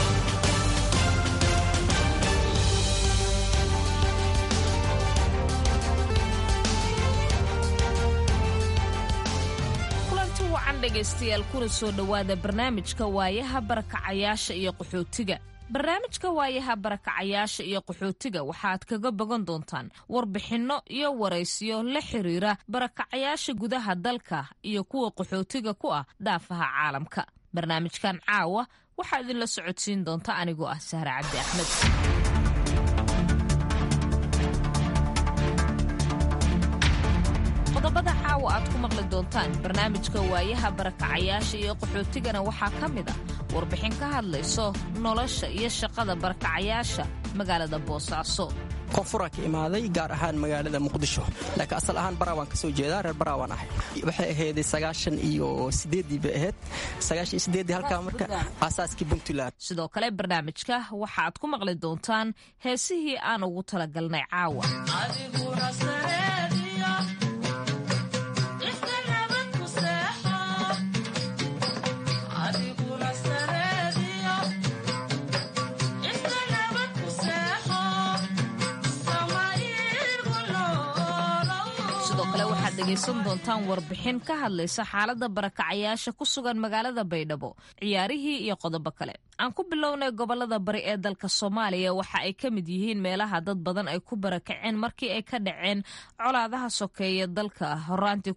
kulanti wacan dhegaystayaal kuna soo dhowaada barnaamijka waayaha barakacayaasha iyo qaxootiga barnaamijka waayaha barakacayaasha iyo qaxootiga waxaad kaga bogan doontaan warbixinno iyo waraysiyo la xiriira barakacayaasha gudaha dalka iyo kuwa qaxootiga ku ah daafaha caalamka barnaamijkan caawa waxaa idinla socodsiin doonta anigoo ah sahre cabdi axmed qodobada caawa aad ku maqli doontaan barnaamijka waayaha barakacayaasha iyo qaxootigana waxaa ka mid ah warbixin ka hadlayso nolosha iyo shaqada barakacayaasha magaalada boosaaso koonfuraan ka imaaday gaar ahaan magaalada muqdisho laakiin asal ahaan barawaan ka soo jeedaa reer barawaan ahay waxay ahayday sagaashan iyo sideeddii bay ahayd sagaashan iyo sideeddii halkaa marka aasaaskii puntland sidoo kale barnaamijka waxaaad ku maqli doontaan heesihii aan ugu talagalnay caawa dhegaysan doontaan warbixin ka hadlaysa xaalada barakacayaasha ku sugan magaalada baydhabo ciyaarihii iyo qodobo kale aan ku bilownay gobolada bari ee dalka soomaaliya waxa ay ka mid yihiin meelaha dad badan ay ku barakaceen markii ay ka dhaceen colaadaha sokeeye dalka horaantii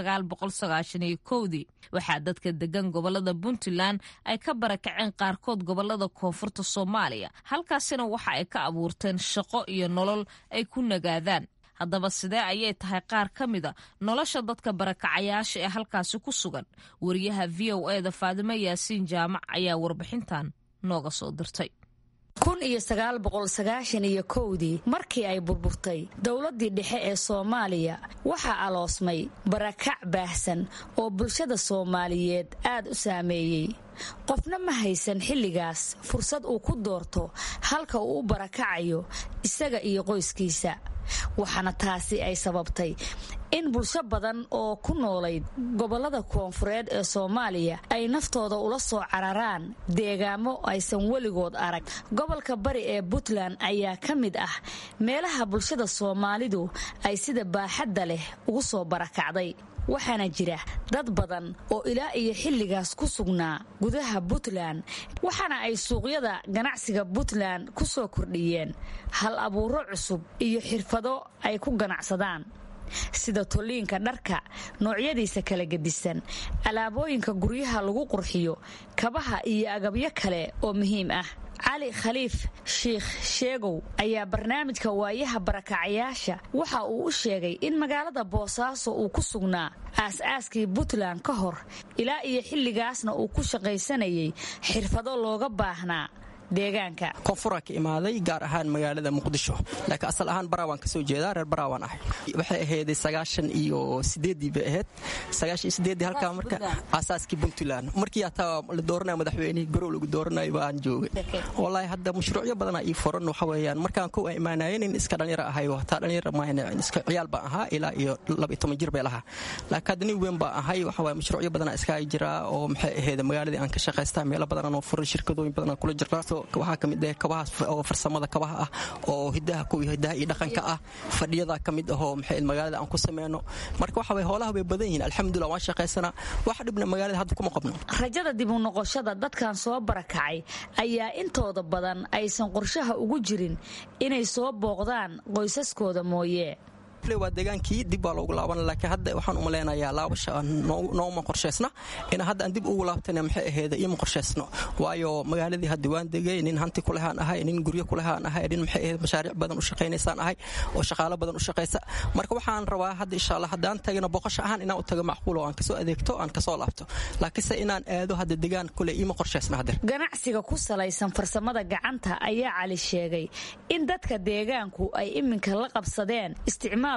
kudii waxaa dadka degan gobolada puntland ay ka barakaceen qaarkood gobolada koonfurta soomaaliya halkaasina waxa ay ka abuurteen shaqo iyo nolol ay ku nagaadaan haddaba sidee ayay tahay qaar ka mida nolosha dadka barakacayaasha ee halkaasi ku sugan wariyaha v o e da faadimo yaasiin jaamac ayaa warbixintan nooga soo dirtay kun iyo sagaal boqol sagaashan iyo kowdii markii ay burburtay dowladdii dhexe ee soomaaliya waxaa aloosmay barakac baahsan oo bulshada soomaaliyeed aad u saameeyey qofna ma haysan xilligaas fursad uu ku doorto halka uu u barakacayo isaga iyo qoyskiisa waxaana taasi ay sababtay in bulsho badan oo ku noolayd gobollada koonfureed ee soomaaliya ay naftooda ula soo cararaan deegaamo aysan weligood arag gobolka bari ee puntland ayaa ka mid ah meelaha bulshada soomaalidu ay sida baaxadda leh ugu soo barakacday waxaana jira dad badan oo ilaa iyo xilligaas ku sugnaa gudaha puntland waxaana ay suuqyada ganacsiga puntland ku soo kordhiyeen hal abuuro cusub iyo xirfado ay ku ganacsadaan sida tolliinka dharka noocyadiisa kala gedisan alaabooyinka guryaha lagu qurxiyo kabaha iyo agabyo kale oo muhiim ah cali khaliif shiikh sheegow ayaa barnaamijka waayaha barakacayaasha waxa uu u sheegay in magaalada boosaaso uu ku sugnaa aas-aaskii puntland ka hor ilaa iyo xilligaasna uu ku shaqaysanayay xirfado looga baahnaa deegaanka koonfuraan ka imaaday gaar ahaan magaalada muqdisho laakiin asal ahaan barawaan ka soo jeedaa reer barawaan ahay waxay ahayday sagaashan iyo sideeddii bay ahayd sagaashan iyo sideeddii halkaa marka aasaaskii puntland markii hataa la dooranaya madaxweynihii garow lagu dooranayo baan joogay wallaahi hadda mashruucyo badanaa ii furan waxa weeyaan markaan kow aan imaanaya nin iska dhalinyaro ahayo hataa dhalinyaro maahane iska ciyaal baan ahaa ilaa iyo laba iyo toban jir bay lahaa laakiin hadda nin weyn baan ahay waxa waye mashruucyo badanaa iska jiraa oo maxay ahayd magaaladii aan ka shaqaystaa meelo badanaan oo furan shirkadooyin badanaan kula jirnaa waxaa ka mid ah kabahaas oo farsamada kabaha ah oo hidaha kuwii hidaha iyo dhaqanka ah fadhiyada ka mid ahoo maxay magaalada aan ku sameyno marka waxa way hoolaha way badan yihiin alxamdulillah waan shaqaysanaa wax dhibna magaalada hadda kuma qabno rajada dib u noqoshada dadkan soo barakacay ayaa intooda badan aysan qorshaha ugu jirin inay soo booqdaan qoysaskooda mooye waa degaankii dib baa loogu laaban laakiin hadda waxaan uma leenayaa laabasha nooma qorshaysna in hadda aan dib ugu laabtana maxay aheeda ioma qorshaysno waayo magaaladii hadda waan degay nin hanti kulehaan ahay nin guryo kulehaan ahay nin maxay aheed mashaariic badan u shaqaynaysaan ahay oo shaqaalo badan u shaqaysa marka waxaan rabaa hadda insha allah haddaan tagino boqosho ahaan inaan u tago macquul oo aan kasoo adeegto aan kasoo laabto laakiinse inaan aado hadda degaan kule ioma qorshaysna hadeer ganacsiga ku salaysan farsamada gacanta ayaa cali sheegay in dadka deegaanku ay iminka la qabsadeen isticmaal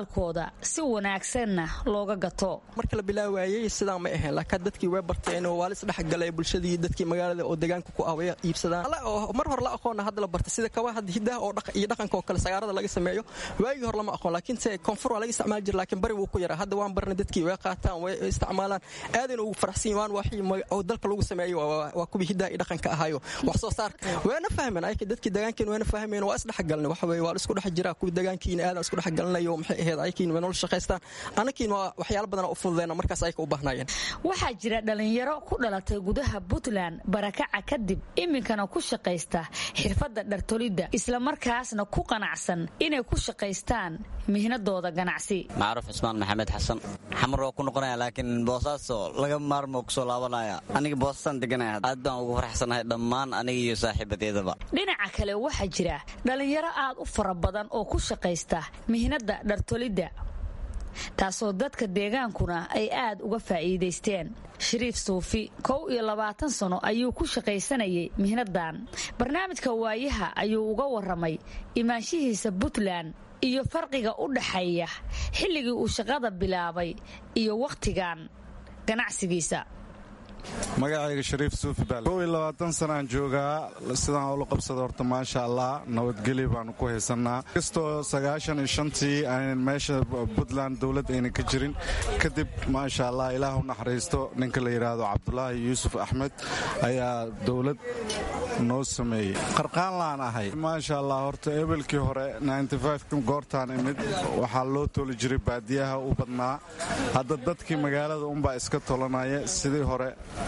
isticmaalkooda si wanaagsanna looga gato marka la bilaawaayey sidaa ma ahayn laakiin dadkii way barteen oo waa la isdhexgalay bulshadii dadkii magaalada oo deegaanka ku ah way iibsadaan mar hore la aqoona hadda la bartay sida kabaha hidaha oo iyo dhaqanka oo kale sagaarada laga sameeyo waagii hore lama aqoon laakiin se koonfur waa laga isticmaali jira laakiin bari wuu ku yaraa hadda waan barnay dadkii way qaataan way isticmaalaan aadayna ugu faraxsan yihiin waan waxii oo dalka lagu sameeyo waa kuwii hidaha iyo dhaqanka ahaayo wax soo saarka wayna fahmeen ayka dadkii deegaankeen wayna fahmeen waa isdhexgalnay waxa weeye waa la isku dhex jiraa kuwii deegaankiina aadan isku dhexgalnayo maxay ahayd aykiin way nolol shaqaystaan anakiin waa waxyaalo badan u fududeena markaas ayka u baahnaayeen waxaa jira dhalinyaro ku dhalatay gudaha puntland barakaca kadib iminkana ku shaqaysta xirfadda dhartolidda islamarkaasna ku qanacsan inay ku shaqaystaan mihnadooda ganacsi macruuf cismaan maxamed xasan xamar waa ku noqonaya laakiin boosaaso laga maarmo kusoo laabanaya aniga boosasaan deganaya aad baan ugu faraxsanahay dhammaan aniga iyo saaxiibadeedaba dhinaca kale waxaa jira dhalinyaro aad u fara badan oo ku shaqaysta mihnadda dhartolidda taasoo dadka deegaankuna ay aad uga faa'iidaysteen shariif suufi kow iyo labaatan sano ayuu ku shaqaysanayay mihnadan barnaamijka waayaha ayuu uga warramay imaanshihiisa puntland iyo farqiga u dhaxeeya xilligii uu shaqada bilaabay iyo wakhtigan ganacsigiisa magacayga shariif suufi baal kow iyo labaatan sanaan joogaa sidaan ula qabsada horta maasha allah nabadgelyo baanu ku haysannaa kastoo sagaashan iyo shantii aan meesha puntland dowlad ayna ka jirin kadib maasha allah ilaah u naxariisto ninka la yidhaahdo cabdulaahi yuusuf axmed ayaa dowlad noo sameeyey qarqaan laan ahay maasha allah horta ebelkii hore goortaan imid waxaa loo toli jiray baadiyaha u badnaa hadda dadkii magaalada unbaa iska tolanaya sidii hore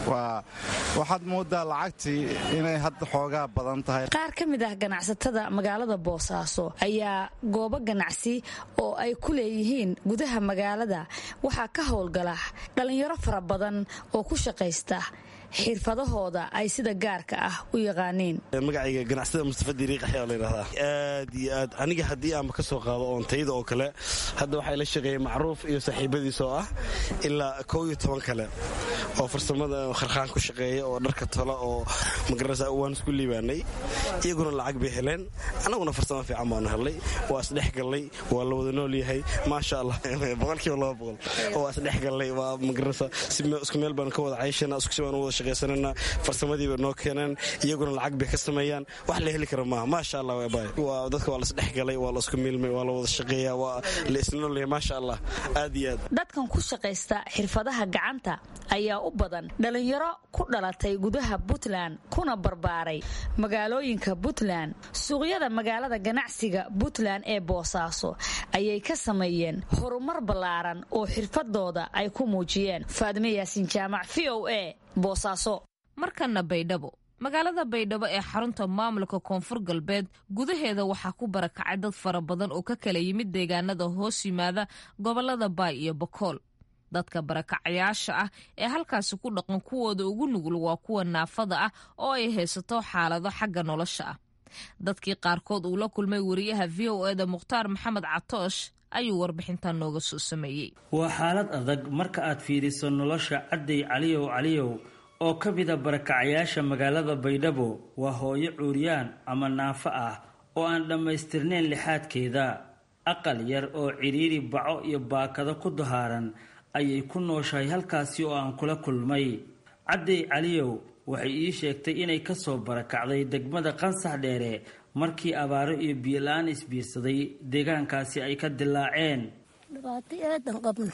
waxaad moodaa lacagtii inay hadda xoogaa badan tahay qaar ka mid ah ganacsatada magaalada boosaaso ayaa goobo ganacsi oo ay ku leeyihiin gudaha magaalada waxaa ka howlgala dhallinyaro fara badan oo ku shaqaysta xirfadahooda ay sida gaarka ah u yaqaaniin magacayga ganacsada mustafa diriiq axyaa layidhahdaa aad iyo aad aniga haddii aanba ka soo qaado oontayda oo kale hadda waxaa la shaqeeyey macruuf iyo saaxiibadiis oo ah ilaa kow iyo toban kale oo farsamada kharkhaan ku shaqeeya oo dharka tola oo magarasa waan isku liibaanay iyaguna lacag bay heleen annaguna farsamo fiican baanu helnay waa isdhexgallay waa la wada nool yahay maasha allah boqolkiiba laba boqol waa isdhexgallay waa magarasa isku meel baanu ka wada cayshana isku si baanu wada shaqaysanana farsamadiiba noo keeneen iyaguna lacag bay ka sameeyaan wax la heli kara maaha maasha allah waa dadka waa la isdhexgalay waa la isku miilmay waa la wada shaqeeya waa la isnoolyahay maasha allah aad iyo aad dadkan ku shaqaysta xirfadaha gacanta ayaa u badan dhalinyaro ku dhalatay gudaha puntland kuna barbaaray magaalooyinka puntland suuqyada magaalada ganacsiga puntland ee boosaaso ayay ka sameeyeen horumar ballaaran oo xirfadooda ay ku muujiyeen faadime yaasiin jaamac v o a boosaaso markana baydhabo magaalada baydhabo ee xarunta maamulka koonfur galbeed gudaheeda waxaa ku barakacay dad fara badan oo ka kala yimid deegaanada hoos yimaada gobolada baay iyo bakool dadka barakacayaasha ah ee halkaasi ku dhaqan kuwooda ugu nugul waa kuwa naafada ah oo ay haysato xaalado xagga nolosha ah dadkii qaarkood uu la kulmay wariyaha v o eda mukhtaar maxamed catoosh ayuu warbixintan nooga soo sameeyey waa xaalad adag marka aad fiiriso nolosha cadday caliyow caliyow oo ka mida barakacayaasha magaalada baydhabo waa hooyo cuuryaan ama naafo ah oo aan dhammaystirnayn lixaadkeeda aqal yar oo cidhiiri baco iyo baakado ku dahaaran ayay ku nooshahay halkaasi oo aan kula kulmay cadday caliyow waxay ii sheegtay inay kasoo barakacday degmada qansax dheere markii abaaro iyo biyola-aan isbiirsaday deegaankaasi ay ka dilaaceen dhibaato aadan qabno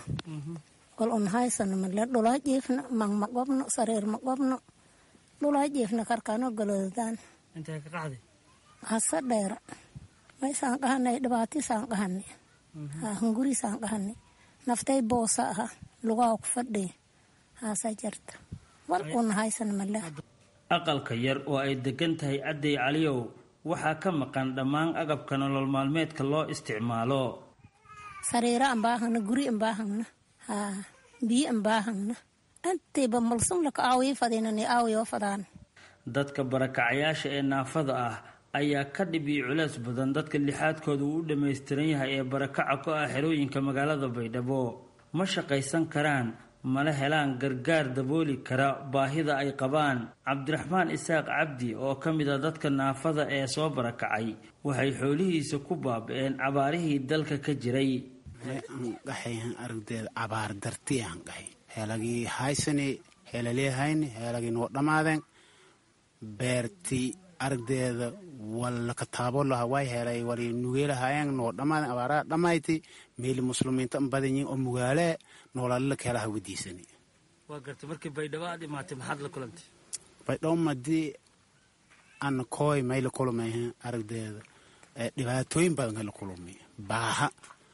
kol un haysano male dhulaa jiifna mang ma qobno sariir ma qobno dhulaa jiifna karkano galoodaan intee ka qacday hase dheera maysaan qahanay dhibaatisaan qahanay hunguriisaan qahanay naftay boosa aha lugaa ku fadhiy haasa jarta wal una haysano male aqalka yar oo ay degan tahay cadday caliyow waxaa ka maqan dhammaan agabka nolol maalmeedka loo isticmaalo sariiro aan baahagna guri aan baahagna haa biyo aan baahagna antayba malsum laka aawiyo fadiinani aawiyo fadaan dadka barakacayaasha ee naafada ah ayaa ka dhib iyo culays badan dadka lixaadkooda uu u dhammaystiran yahay ee barakaca ku ah xerooyinka magaalada baydhabo ma shaqaysan karaan mana helaan gargaar dabooli kara baahida ay qabaan cabdiraxmaan isaaq cabdi oo ka mid a dadka naafada ee soo barakacay waxay xoolihiisa ku baaba-een cabaarihii dalka ka jiray qaxay aragdeeda abaar darti aan qaxay heelagii haysani heelaleehayni heelagii noo dhammaadeen beerti aragdeeda walla kataabo laha way helay wali nugeelahaayeen noo dhammaadeen abaaraha dhammayti meeli muslimiinta an badan yihin oo mugaalee noolalila keelaha wadiisani waa gartay markii baydhabo aad imaatay maxaad la kulantay baydhabo madii ana kooy may la kulmay aragdeeda dhibaatooyin badan la kulmay baaha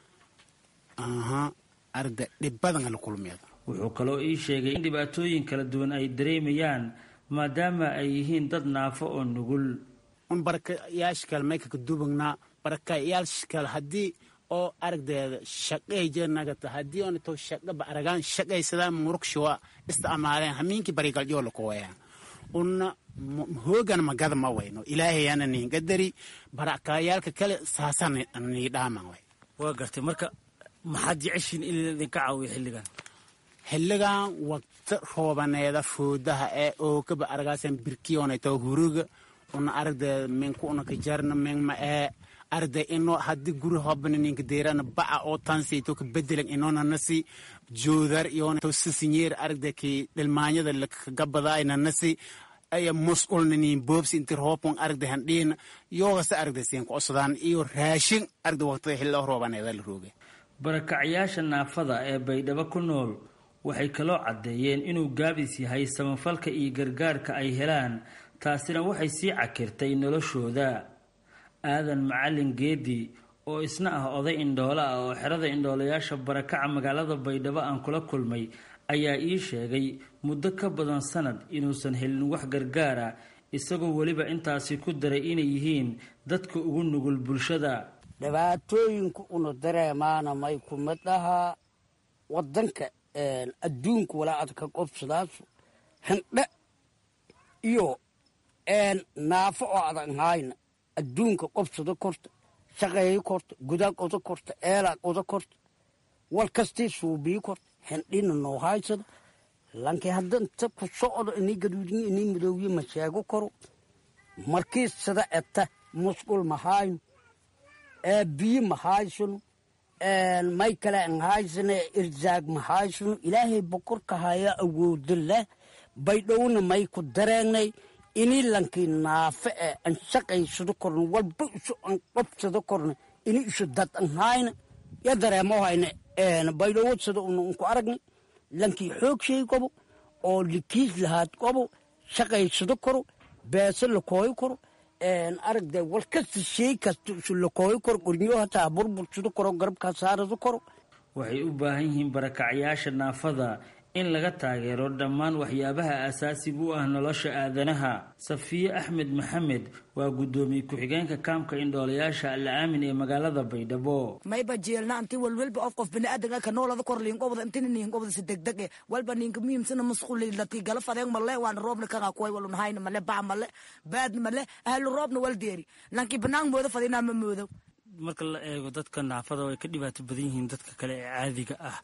aha aragde dhib badan la kulmay wuxuu kaloo ii sheegay in dhibaatooyin kala duwan ay dareemayaan maadaama ay yihiin dad naafo oo nugul un barakayaashkal may kaka dubagnaa barakayaashkal haddii oo aragdeeda shaqay jenagata haddii onato shaqaba aragaan shaqaysadaan murugshawa isticmaaleen hamiinkii barigalyo lakuwayaan una hoogan magada ma wayno ilaahayana niingadari barakayaalka kale saasa nii dhaaman way waa gartay marka maxaad jeceshiin in idinka caawiyo xilligan xilligan waqti roobaneeda foodaha ee ookaba aragaasan birkiyonayto huruga una aragdeeda minku una kajarna mingma ee aragde ino haddii guri hobana ninka deerana baca oo tansayto ka bedelan inona nasi joodar iyona to sisinyeer aragde ki dhilmaanyada lakagabadaayna nasi aya musqulna nin boobsi inti roobon aragde handhiina yoogasa aragde siinka osodaan iyo raashin aragde waqtada xillo roobaneeda la rooga barakacayaasha naafada ee baydhabo ku nool waxay kaloo caddeeyeen inuu gaabis yahay samafalka iyo gargaarka ay helaan taasina waxay sii cakirtay noloshooda aadan macalin geedi oo isna ah oday indhoole ah oo xerada indhoolayaasha barakaca magaalada baydhabo aan kula kulmay ayaa ii sheegay muddo ka badan sanad inuusan helin wax gargaara isagoo weliba intaasi ku daray inay yihiin dadka ugu nugul bulshada dhibaatooyinka una dareemaana may kumid ahaa wadanka adduunka walaa adka qobsadaasu hindhe iyo naafo oo adan hayna adduunka qobsada korta shaqeeyo korta gudaa qoda korta eelaa qoda korta wal kastii suubii korta hindhina noo haysada lankii haddanta ku socdo inii gaduudiyo inii madoowiye ma sheego karo markii sida eta musqul ma hayno biyo ma haysano may kale an haysane irzaag ma haysano ilaahay bokorka haya awoodo leh baydhowna may ku dareenay ini lankii naafe e an shaqaysado korna walba isu an qobsado korna ini isu dad an hayna ya dareemo hayna baydhowo sida una unku aragnay lankii xoog shay qobo oo likiis lahaad qobo shaqaysado koro beese lakooyo koro aragde wal kasta shay kasta isu lakooyo koro qornyo hataa burbursado koro garabkaa saarado koro waxay u baahan yihiin barakacyaasha naafada in laga taageero dhammaan waxyaabaha aasaasiga u ah nolosha aadanaha safiye axmed maxamed waa guddoomiye ku-xigeenka kaamka indhoolayaasha alla aamin ee magaalada baydhabo mayba jeelna anti walwalba of qof biniaadanka ka noolada kor liinqobda intina niinqobda si degdeg e walba ninka muhiimsana masquli lati gala fadeen male waana roobna kaga kuway walun hayna male bac male baad male ahlu roobna wal deeri lanki banaan moodo fadinaa ma moodo marka la eego dadka naafada way ka dhibaato badan yihiin dadka kale ee caadiga ah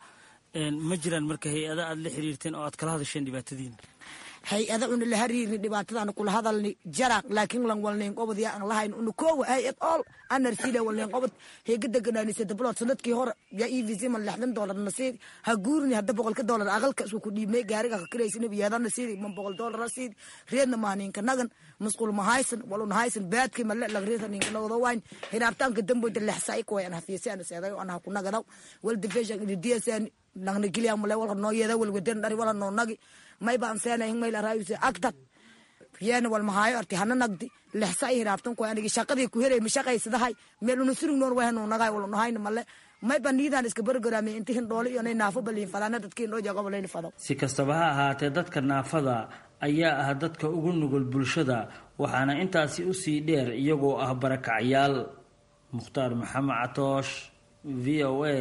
ma jiraan marka hay-ada aad la xiriirteen oo aad kala hadasheen dhibaatadiina hay-ada una la hariirni dhibaatadaana kula hadalni jaraq laakiin lan walnayn qobod yaa aan lahayn una koowa hay-ad ool anarsida walnayn qobod heega deganaanisa dablood sanadkii hore yaa e v c man lixdan doolar nasiid ha guurini hadda boqolka doolar aqalka isku ku dhiibnay gaariga ka kiraysin biyaadana siidi man boqol doolara siidi reedna maa ninka nagan masqul ma haysan waluna haysan baadkii male lagreesa ninka nagado wayn hiraabtaanka damboyda lexsaay kuway an hafiisay ana seedayo ana ha ku nagadaw walda feeshan ididiyasaan nagna giliya male walka noo yeeda walwadan dhari wala noo nagi may baan seenay mayl araayuse agtad yeena wal mahaayo arti hana nagdi lexsa ay hiraabtan ko anigi shaqadii ku heray mashaqaysadahay meel una surig noon wahnu nagay wal nahayna male may baan niidaan iska bargaraame inti hin dhoole iyo nay naafo baliin fadaana dadkii noo jaqo balayna fado si kastaba ha ahaatee dadka naafada ayaa ah dadka ugu nugul bulshada waxaana intaasi usii dheer iyagoo ah barakacyaal mukhtaar maxamed catoosh v o a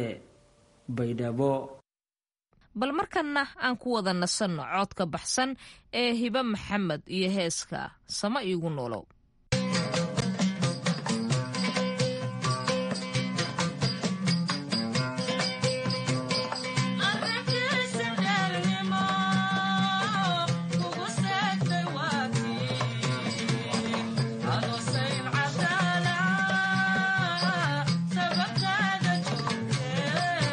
baydhabo bal markanna aan ku wada nasanno coodka baxsan ee hibe maxamed iyo heeska sama iigu nolow Sababtaada joogtee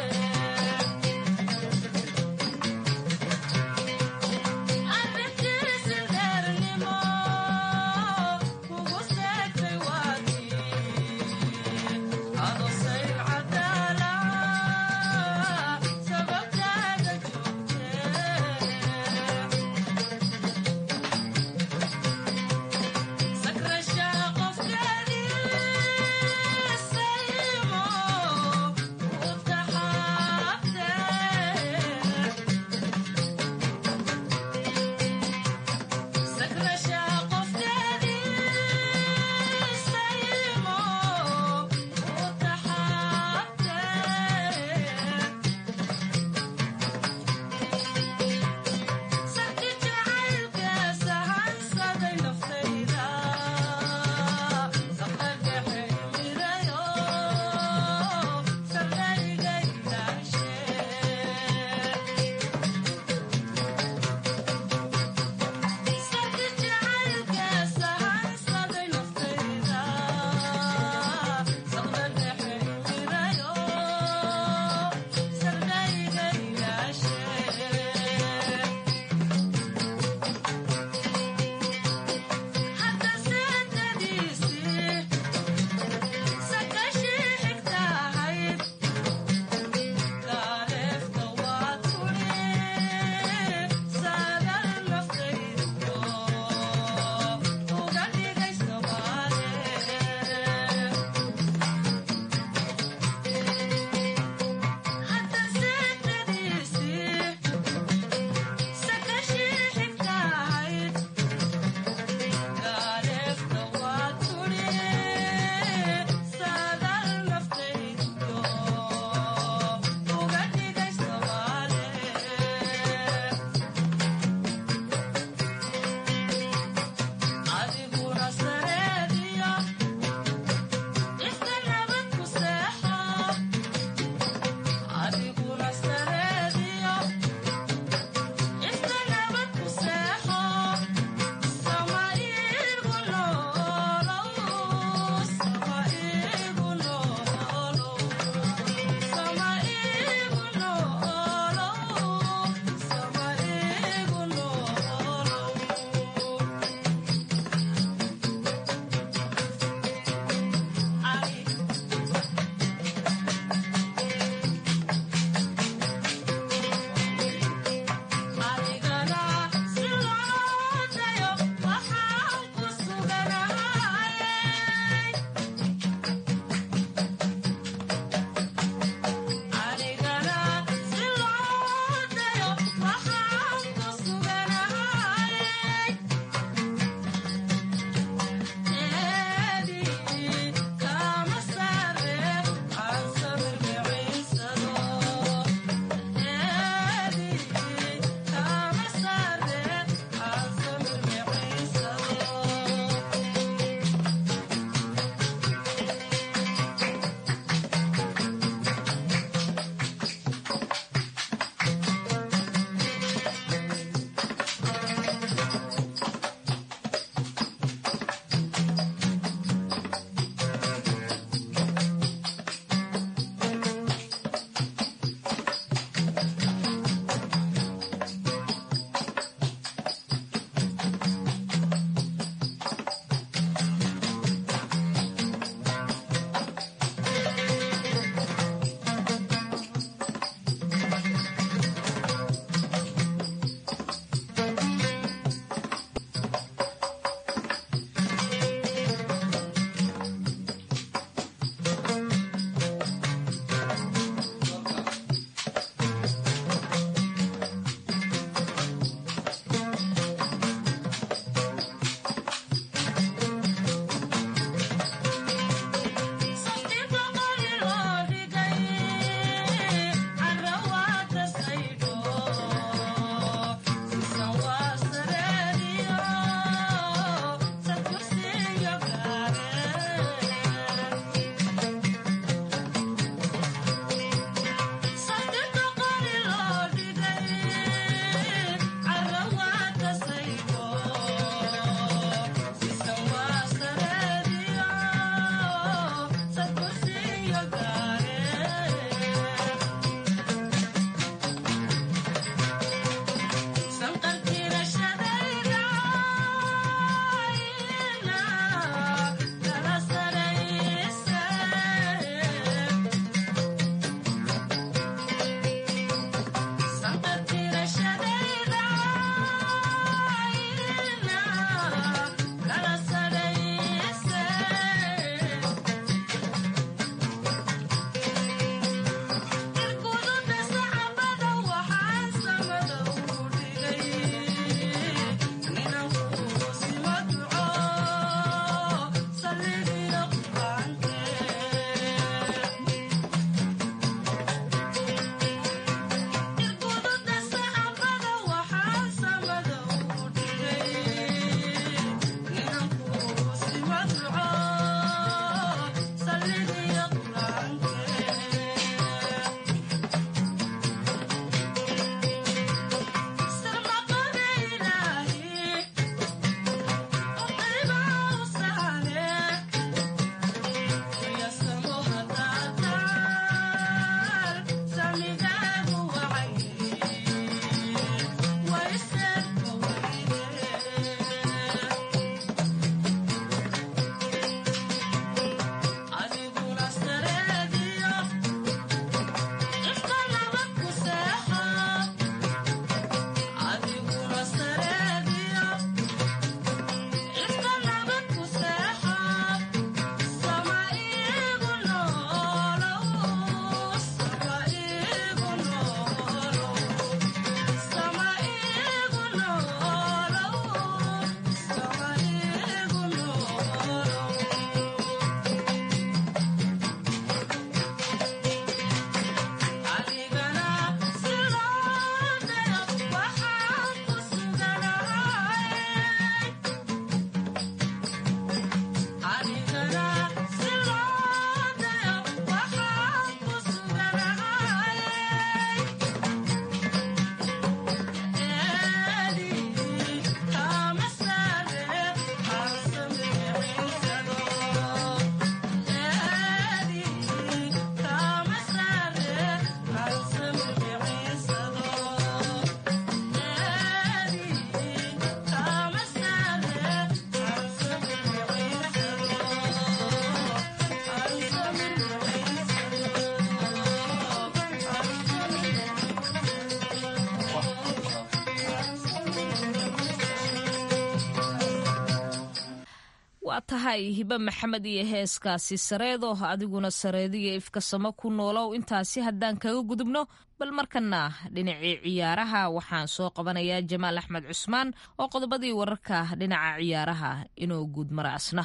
waa tahay hibe maxamed iyo heeskaasi sareedo adiguna sareediyo ifkasamo ku noolow intaasi haddaan kaga gudubno bal markana dhinacii ciyaaraha waxaan soo qabanayaa jamaal axmed cusmaan oo qodobadii wararka dhinaca ciyaaraha inuu guud mara asna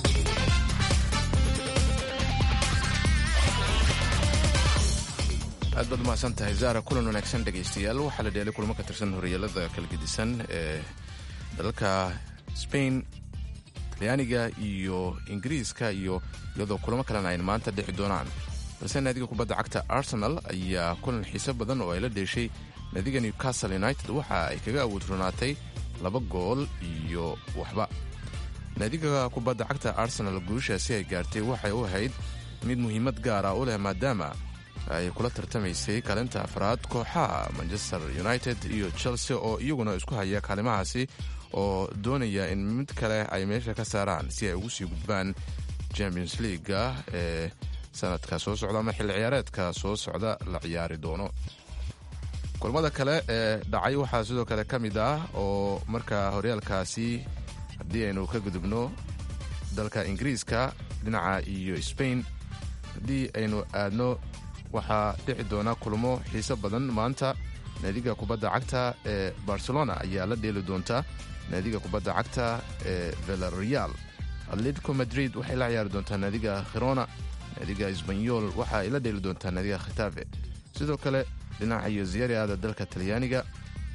aad baad umahadsan tahay zaara kulan wanaagsan dhegaystayaal waxaa la dheelay kulamo ka tirsan horyaalada kala gedisan ee dalalka spain talyaaniga iyo ingiriiska iyo iyadoo kulamo kalena ay maanta dhixi doonaan balse naadiga kubadda cagta arsenal ayaa kulan xiiso badan oo ay la dheeshay naadiga newcastle united waxa ay kaga awood ronaatay laba gool iyo waxba naadiga kubadda cagta arsenal guushaasi ay gaartay waxay u ahayd mid muhiimad gaara u leh maadaama ay kula tartamaysay kaalinta afraad kooxaha manchester united iyo chelsea oo iyaguna isku haya kaalimahaasi oo doonaya in mid kale ay meesha ka saaraan si ay ugu sii gudbaan champions leaga ee sanadka soo socda ama xilli ciyaareedka soo socda la ciyaari doono kulamada kale ee dhacay waxaa sidoo kale ka mid ah oo markaa horyaalkaasi haddii aynu ka gudubno dalka ingiriiska dhinaca iyo spain haddii aynu aadno waxaa dhici doona kulamo xiiso badan maanta naadiga kubadda cagta ee barcelona ayaa la dheeli doonta naadiga kubadda cagta ee velareal atletico madrid waxay la ciyaari doontaa naadiga khirona naadiga isbanyol waxa ay la dheeli doontaa naadiga khitafe sidoo kale dhinaca iyo ziyariada dalka talyaaniga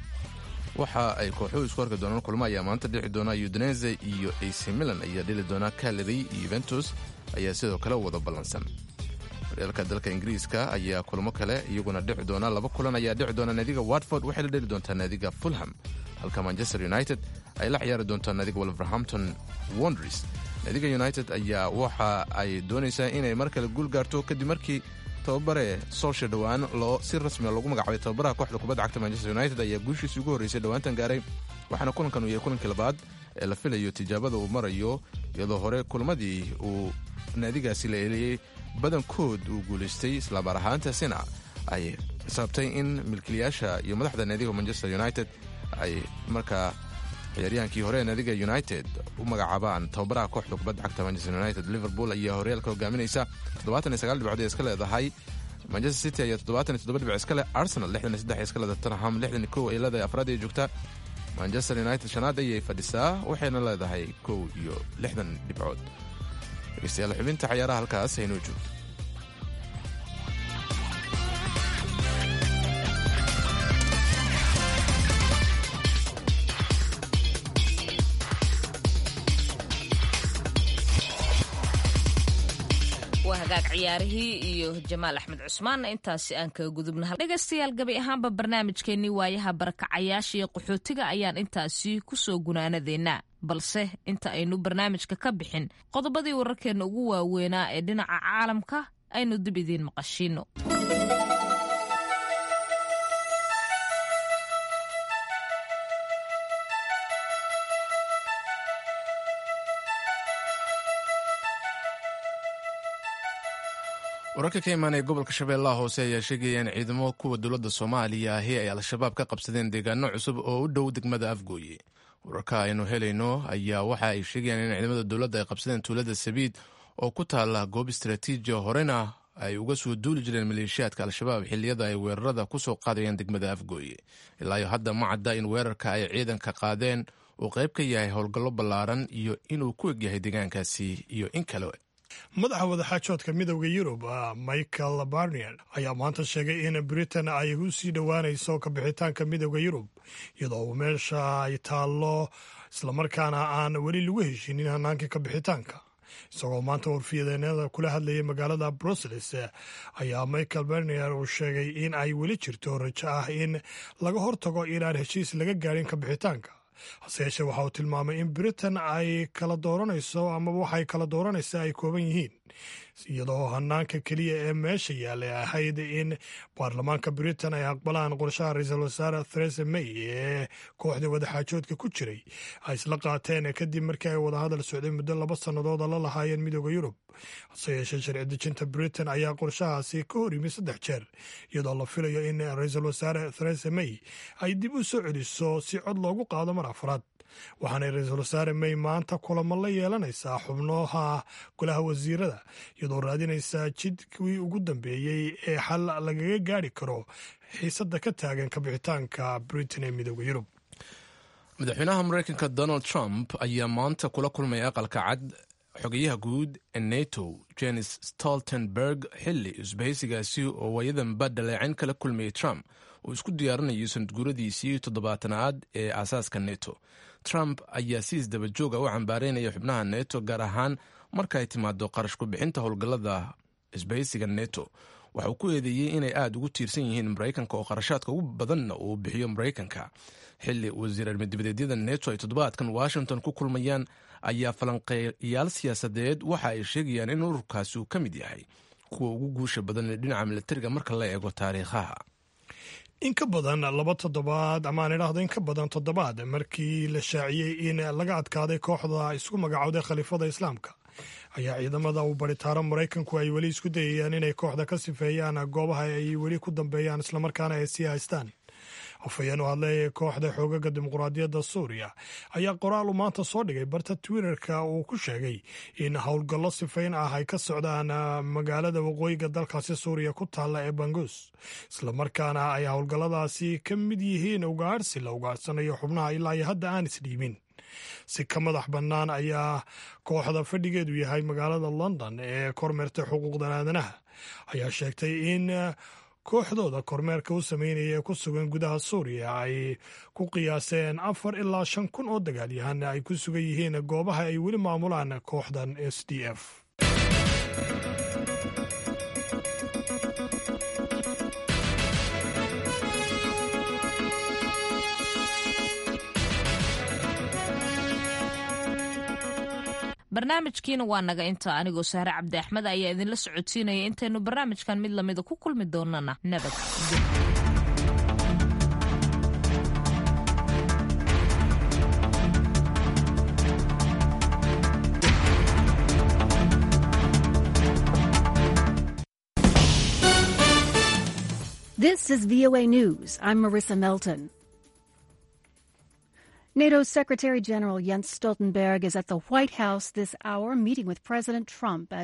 waxa ay kooxuhu isku arki doonaan kulmo ayaa maanta dhici doona udinese iyo ac milan ayaa dheli doona caleri iyo yuventus ayaa sidoo kale wada ballansan horyaalka dalka ingiriiska ayaa kulmo kale iyaguna dhici doona laba kulan ayaa dhici doona naadiga watford waxay la dheli doontaa naadiga fulham halka manchester united ay la ciyaari doontaa naadiga wolverhampton wonders naadiga united ayaa waxa ay doonaysaa inay mar kale guul gaarto kadib markii tababare solsha dhowaan loo si rasmia loogu magacaabay tababaraha kooxda kubadda cagta manchester united ayaa guushiisii ugu horreysay dhowaantan gaaray waxaana kulankan uu yahay kulankii labaad ee la filayo tijaabada uu marayo iyadoo hore kulmadii uu naadigaasi la eliyey badankood uu guulaystay islaamar ahaantaasina ay sababtay in milkiilayaasha iyo madaxda naadiga manchester united ay markaa ciyaaryahaankii hore ee naadiga united u magacaabaan tababaraha kooxda kubadda cagta manchester united liverpool ayaa horyaalka hogaaminaysa dhibcood ee iska leedahay manchester city ayaa dhibc iska leh arsenal iska leedahay tottenham ay leedahay afraad ay joogta manchester united shanaad ayay fadhisaa waxayna leedahay kow iyo lixdan dhibcood dhegeystayaal xubinta cayaaraha halkaas haynoo joogto waa hagaag ciyaarihii iyo jamaal axmed cusmaanna intaasi aan kaga gudubna dhegaystayaal gabi ahaanba barnaamijkeennii waayaha barakacayaasha iyo qaxootiga ayaan intaasi ku soo gunaanadeynaa balse inta aynu barnaamijka ka bixin qodobadii wararkeenna ugu waaweynaa ee dhinaca caalamka aynu dib idiin maqashiino wararka ka imaanaya gobolka shabeellaha hoose ayaa sheegaya in ciidamo kuwa dowladda soomaaliya ahi ay al-shabaab ka qabsadeen deegaano cusub oo u dhow degmada afgooye wararka aynu helayno ayaa waxa ay sheegayaan in ciidamada dowladda ay qabsadeen tuulada sabiid oo ku taala goob istaraatiijiya horena ay uga soo duuli jireen maleeshiyaadka al-shabaab xilliyada ay weerarada ku soo qaadayeen degmada afgooye ilaayo hadda ma cadda in weerarka ay ciidanka qaadeen uu qayb ka yahay howlgallo ballaaran iyo inuu ku egyahay deegaankaasi iyo in kale madaxa wadaxaajoodka midowda yurub michael barnier ayaa maanta sheegay in britain ay u sii dhowaanayso kabixitaanka midowda yurub iyadoo uu meesha ay taallo islamarkaana aan weli lagu heshinin hannaankii kabixitaanka isagoo maanta warfiyadeennada kula hadlayay magaalada brussels ayaa michael barnier uu sheegay in ay weli jirto rajo ah in laga hortago inaan heshiis laga gaadhin kabixitaanka hase yeeshee waxa uu tilmaamay in britain ay kala dooranayso amaba waxay kala dooranaysa ay kooban yihiin iyadoo hanaanka keliya ee meesha yaallay ahayd in baarlamaanka britain ay aqbalaan qorshaha ra-iisul wasaare theresa may ee kooxda wadaxaajoodka ku jiray ay isla qaateen kadib markii ay wadahadal socday muddo laba sannadooda la lahaayeen midooda yurub hase yeeshee sharci dejinta britain ayaa qorshahaasi ka hor yimi saddex jeer iyadoo la filayo in ra-iisul wasaare theresa may ay dib u soo celiso si cod loogu qaado mar afraad waxaanay ra-iisul wasaare may maanta kulamo la yeelanaysaa xubnaha golaha wasiirada iyadoo raadinaysaa jidkii ugu dambeeyey ee xal lagaga gaari karo xiisadda ka taagan kabixitaanka britain ee midooda yurub madaxweynaha mareykanka donald trump ayaa maanta kula kulmay aqalka cad xogeyaha guud ee nato jenis stoltenberg xilli isbahaysigaasi oo waayadanba dhaleecin kala kulmayay trump uu isku diyaarinayo sanadguuradiisii toddobaatanaad ee aasaaska neto trump ayaa si isdabajooga u cambaareynaya xubnaha neto gaar ahaan marka ay timaado qarash ku-bixinta howlgallada isbahaysiga neto waxa uu ku eedeeyey inay aada ugu tiirsan yihiin maraykanka oo qarashaadka ugu badanna uu bixiyo maraykanka xilli wasiir armidibadeedyada neto ay toddobaadkan washington ku kulmayaan ayaa falanqeeyaal siyaasadeed waxa ay sheegayaan in ururkaasi uu ka mid yahay kuwa ugu guusha badan ee dhinaca milatariga marka la eego taariikhaha in ka badan laba toddobaad amaan idhaahdo in ka badan toddobaad markii la shaaciyey in laga adkaaday kooxda isku magacowday khaliifada islaamka ayaa ciidamada uu baritaaro maraykanku ay weli isku dayayaan inay kooxda ka sifeeyaan goobaha ay weli ku dambeeyaan islamarkaana ay sii haystaan afhayeen u hadlay kooxda xoogaga dimuqraadiyadda suuriya ayaa qoraal uu maanta soo dhigay barta twitterka uu ku sheegay in howlgallo sifayn ah ay ka socdaan magaalada waqooyiga dalkaasi suuriya ku taalla ee bangus islamarkaana ay howlgalladaasi ka mid yihiin ugaadhsi la ugaadhsanayo xubnaha ilaa iyo hadda aan isdhiibin si ka madax bannaan ayaa kooxda fadhigeedu yahay magaalada london ee kormeerta xuquuqdan aadanaha ayaa sheegtay in kooxdooda kormeerka u sameynaya ee ku sugan gudaha suuriya ay ku qiyaaseen afar ilaa shan kun oo dagaalyahan ay ku sugan yihiin goobaha ay weli maamulaan kooxdan s d f barnaamijkiina waa naga inta anigoo sahre cabdi axmed ayaa idinla socodsiinaya intaynu barnaamijkan mid lamida ku kulmi doonana nabad This is VOA News. I'm Marissa Melton. NATO's Secretary General Jens Stoltenberg is at the White House this hour meeting with President Trump as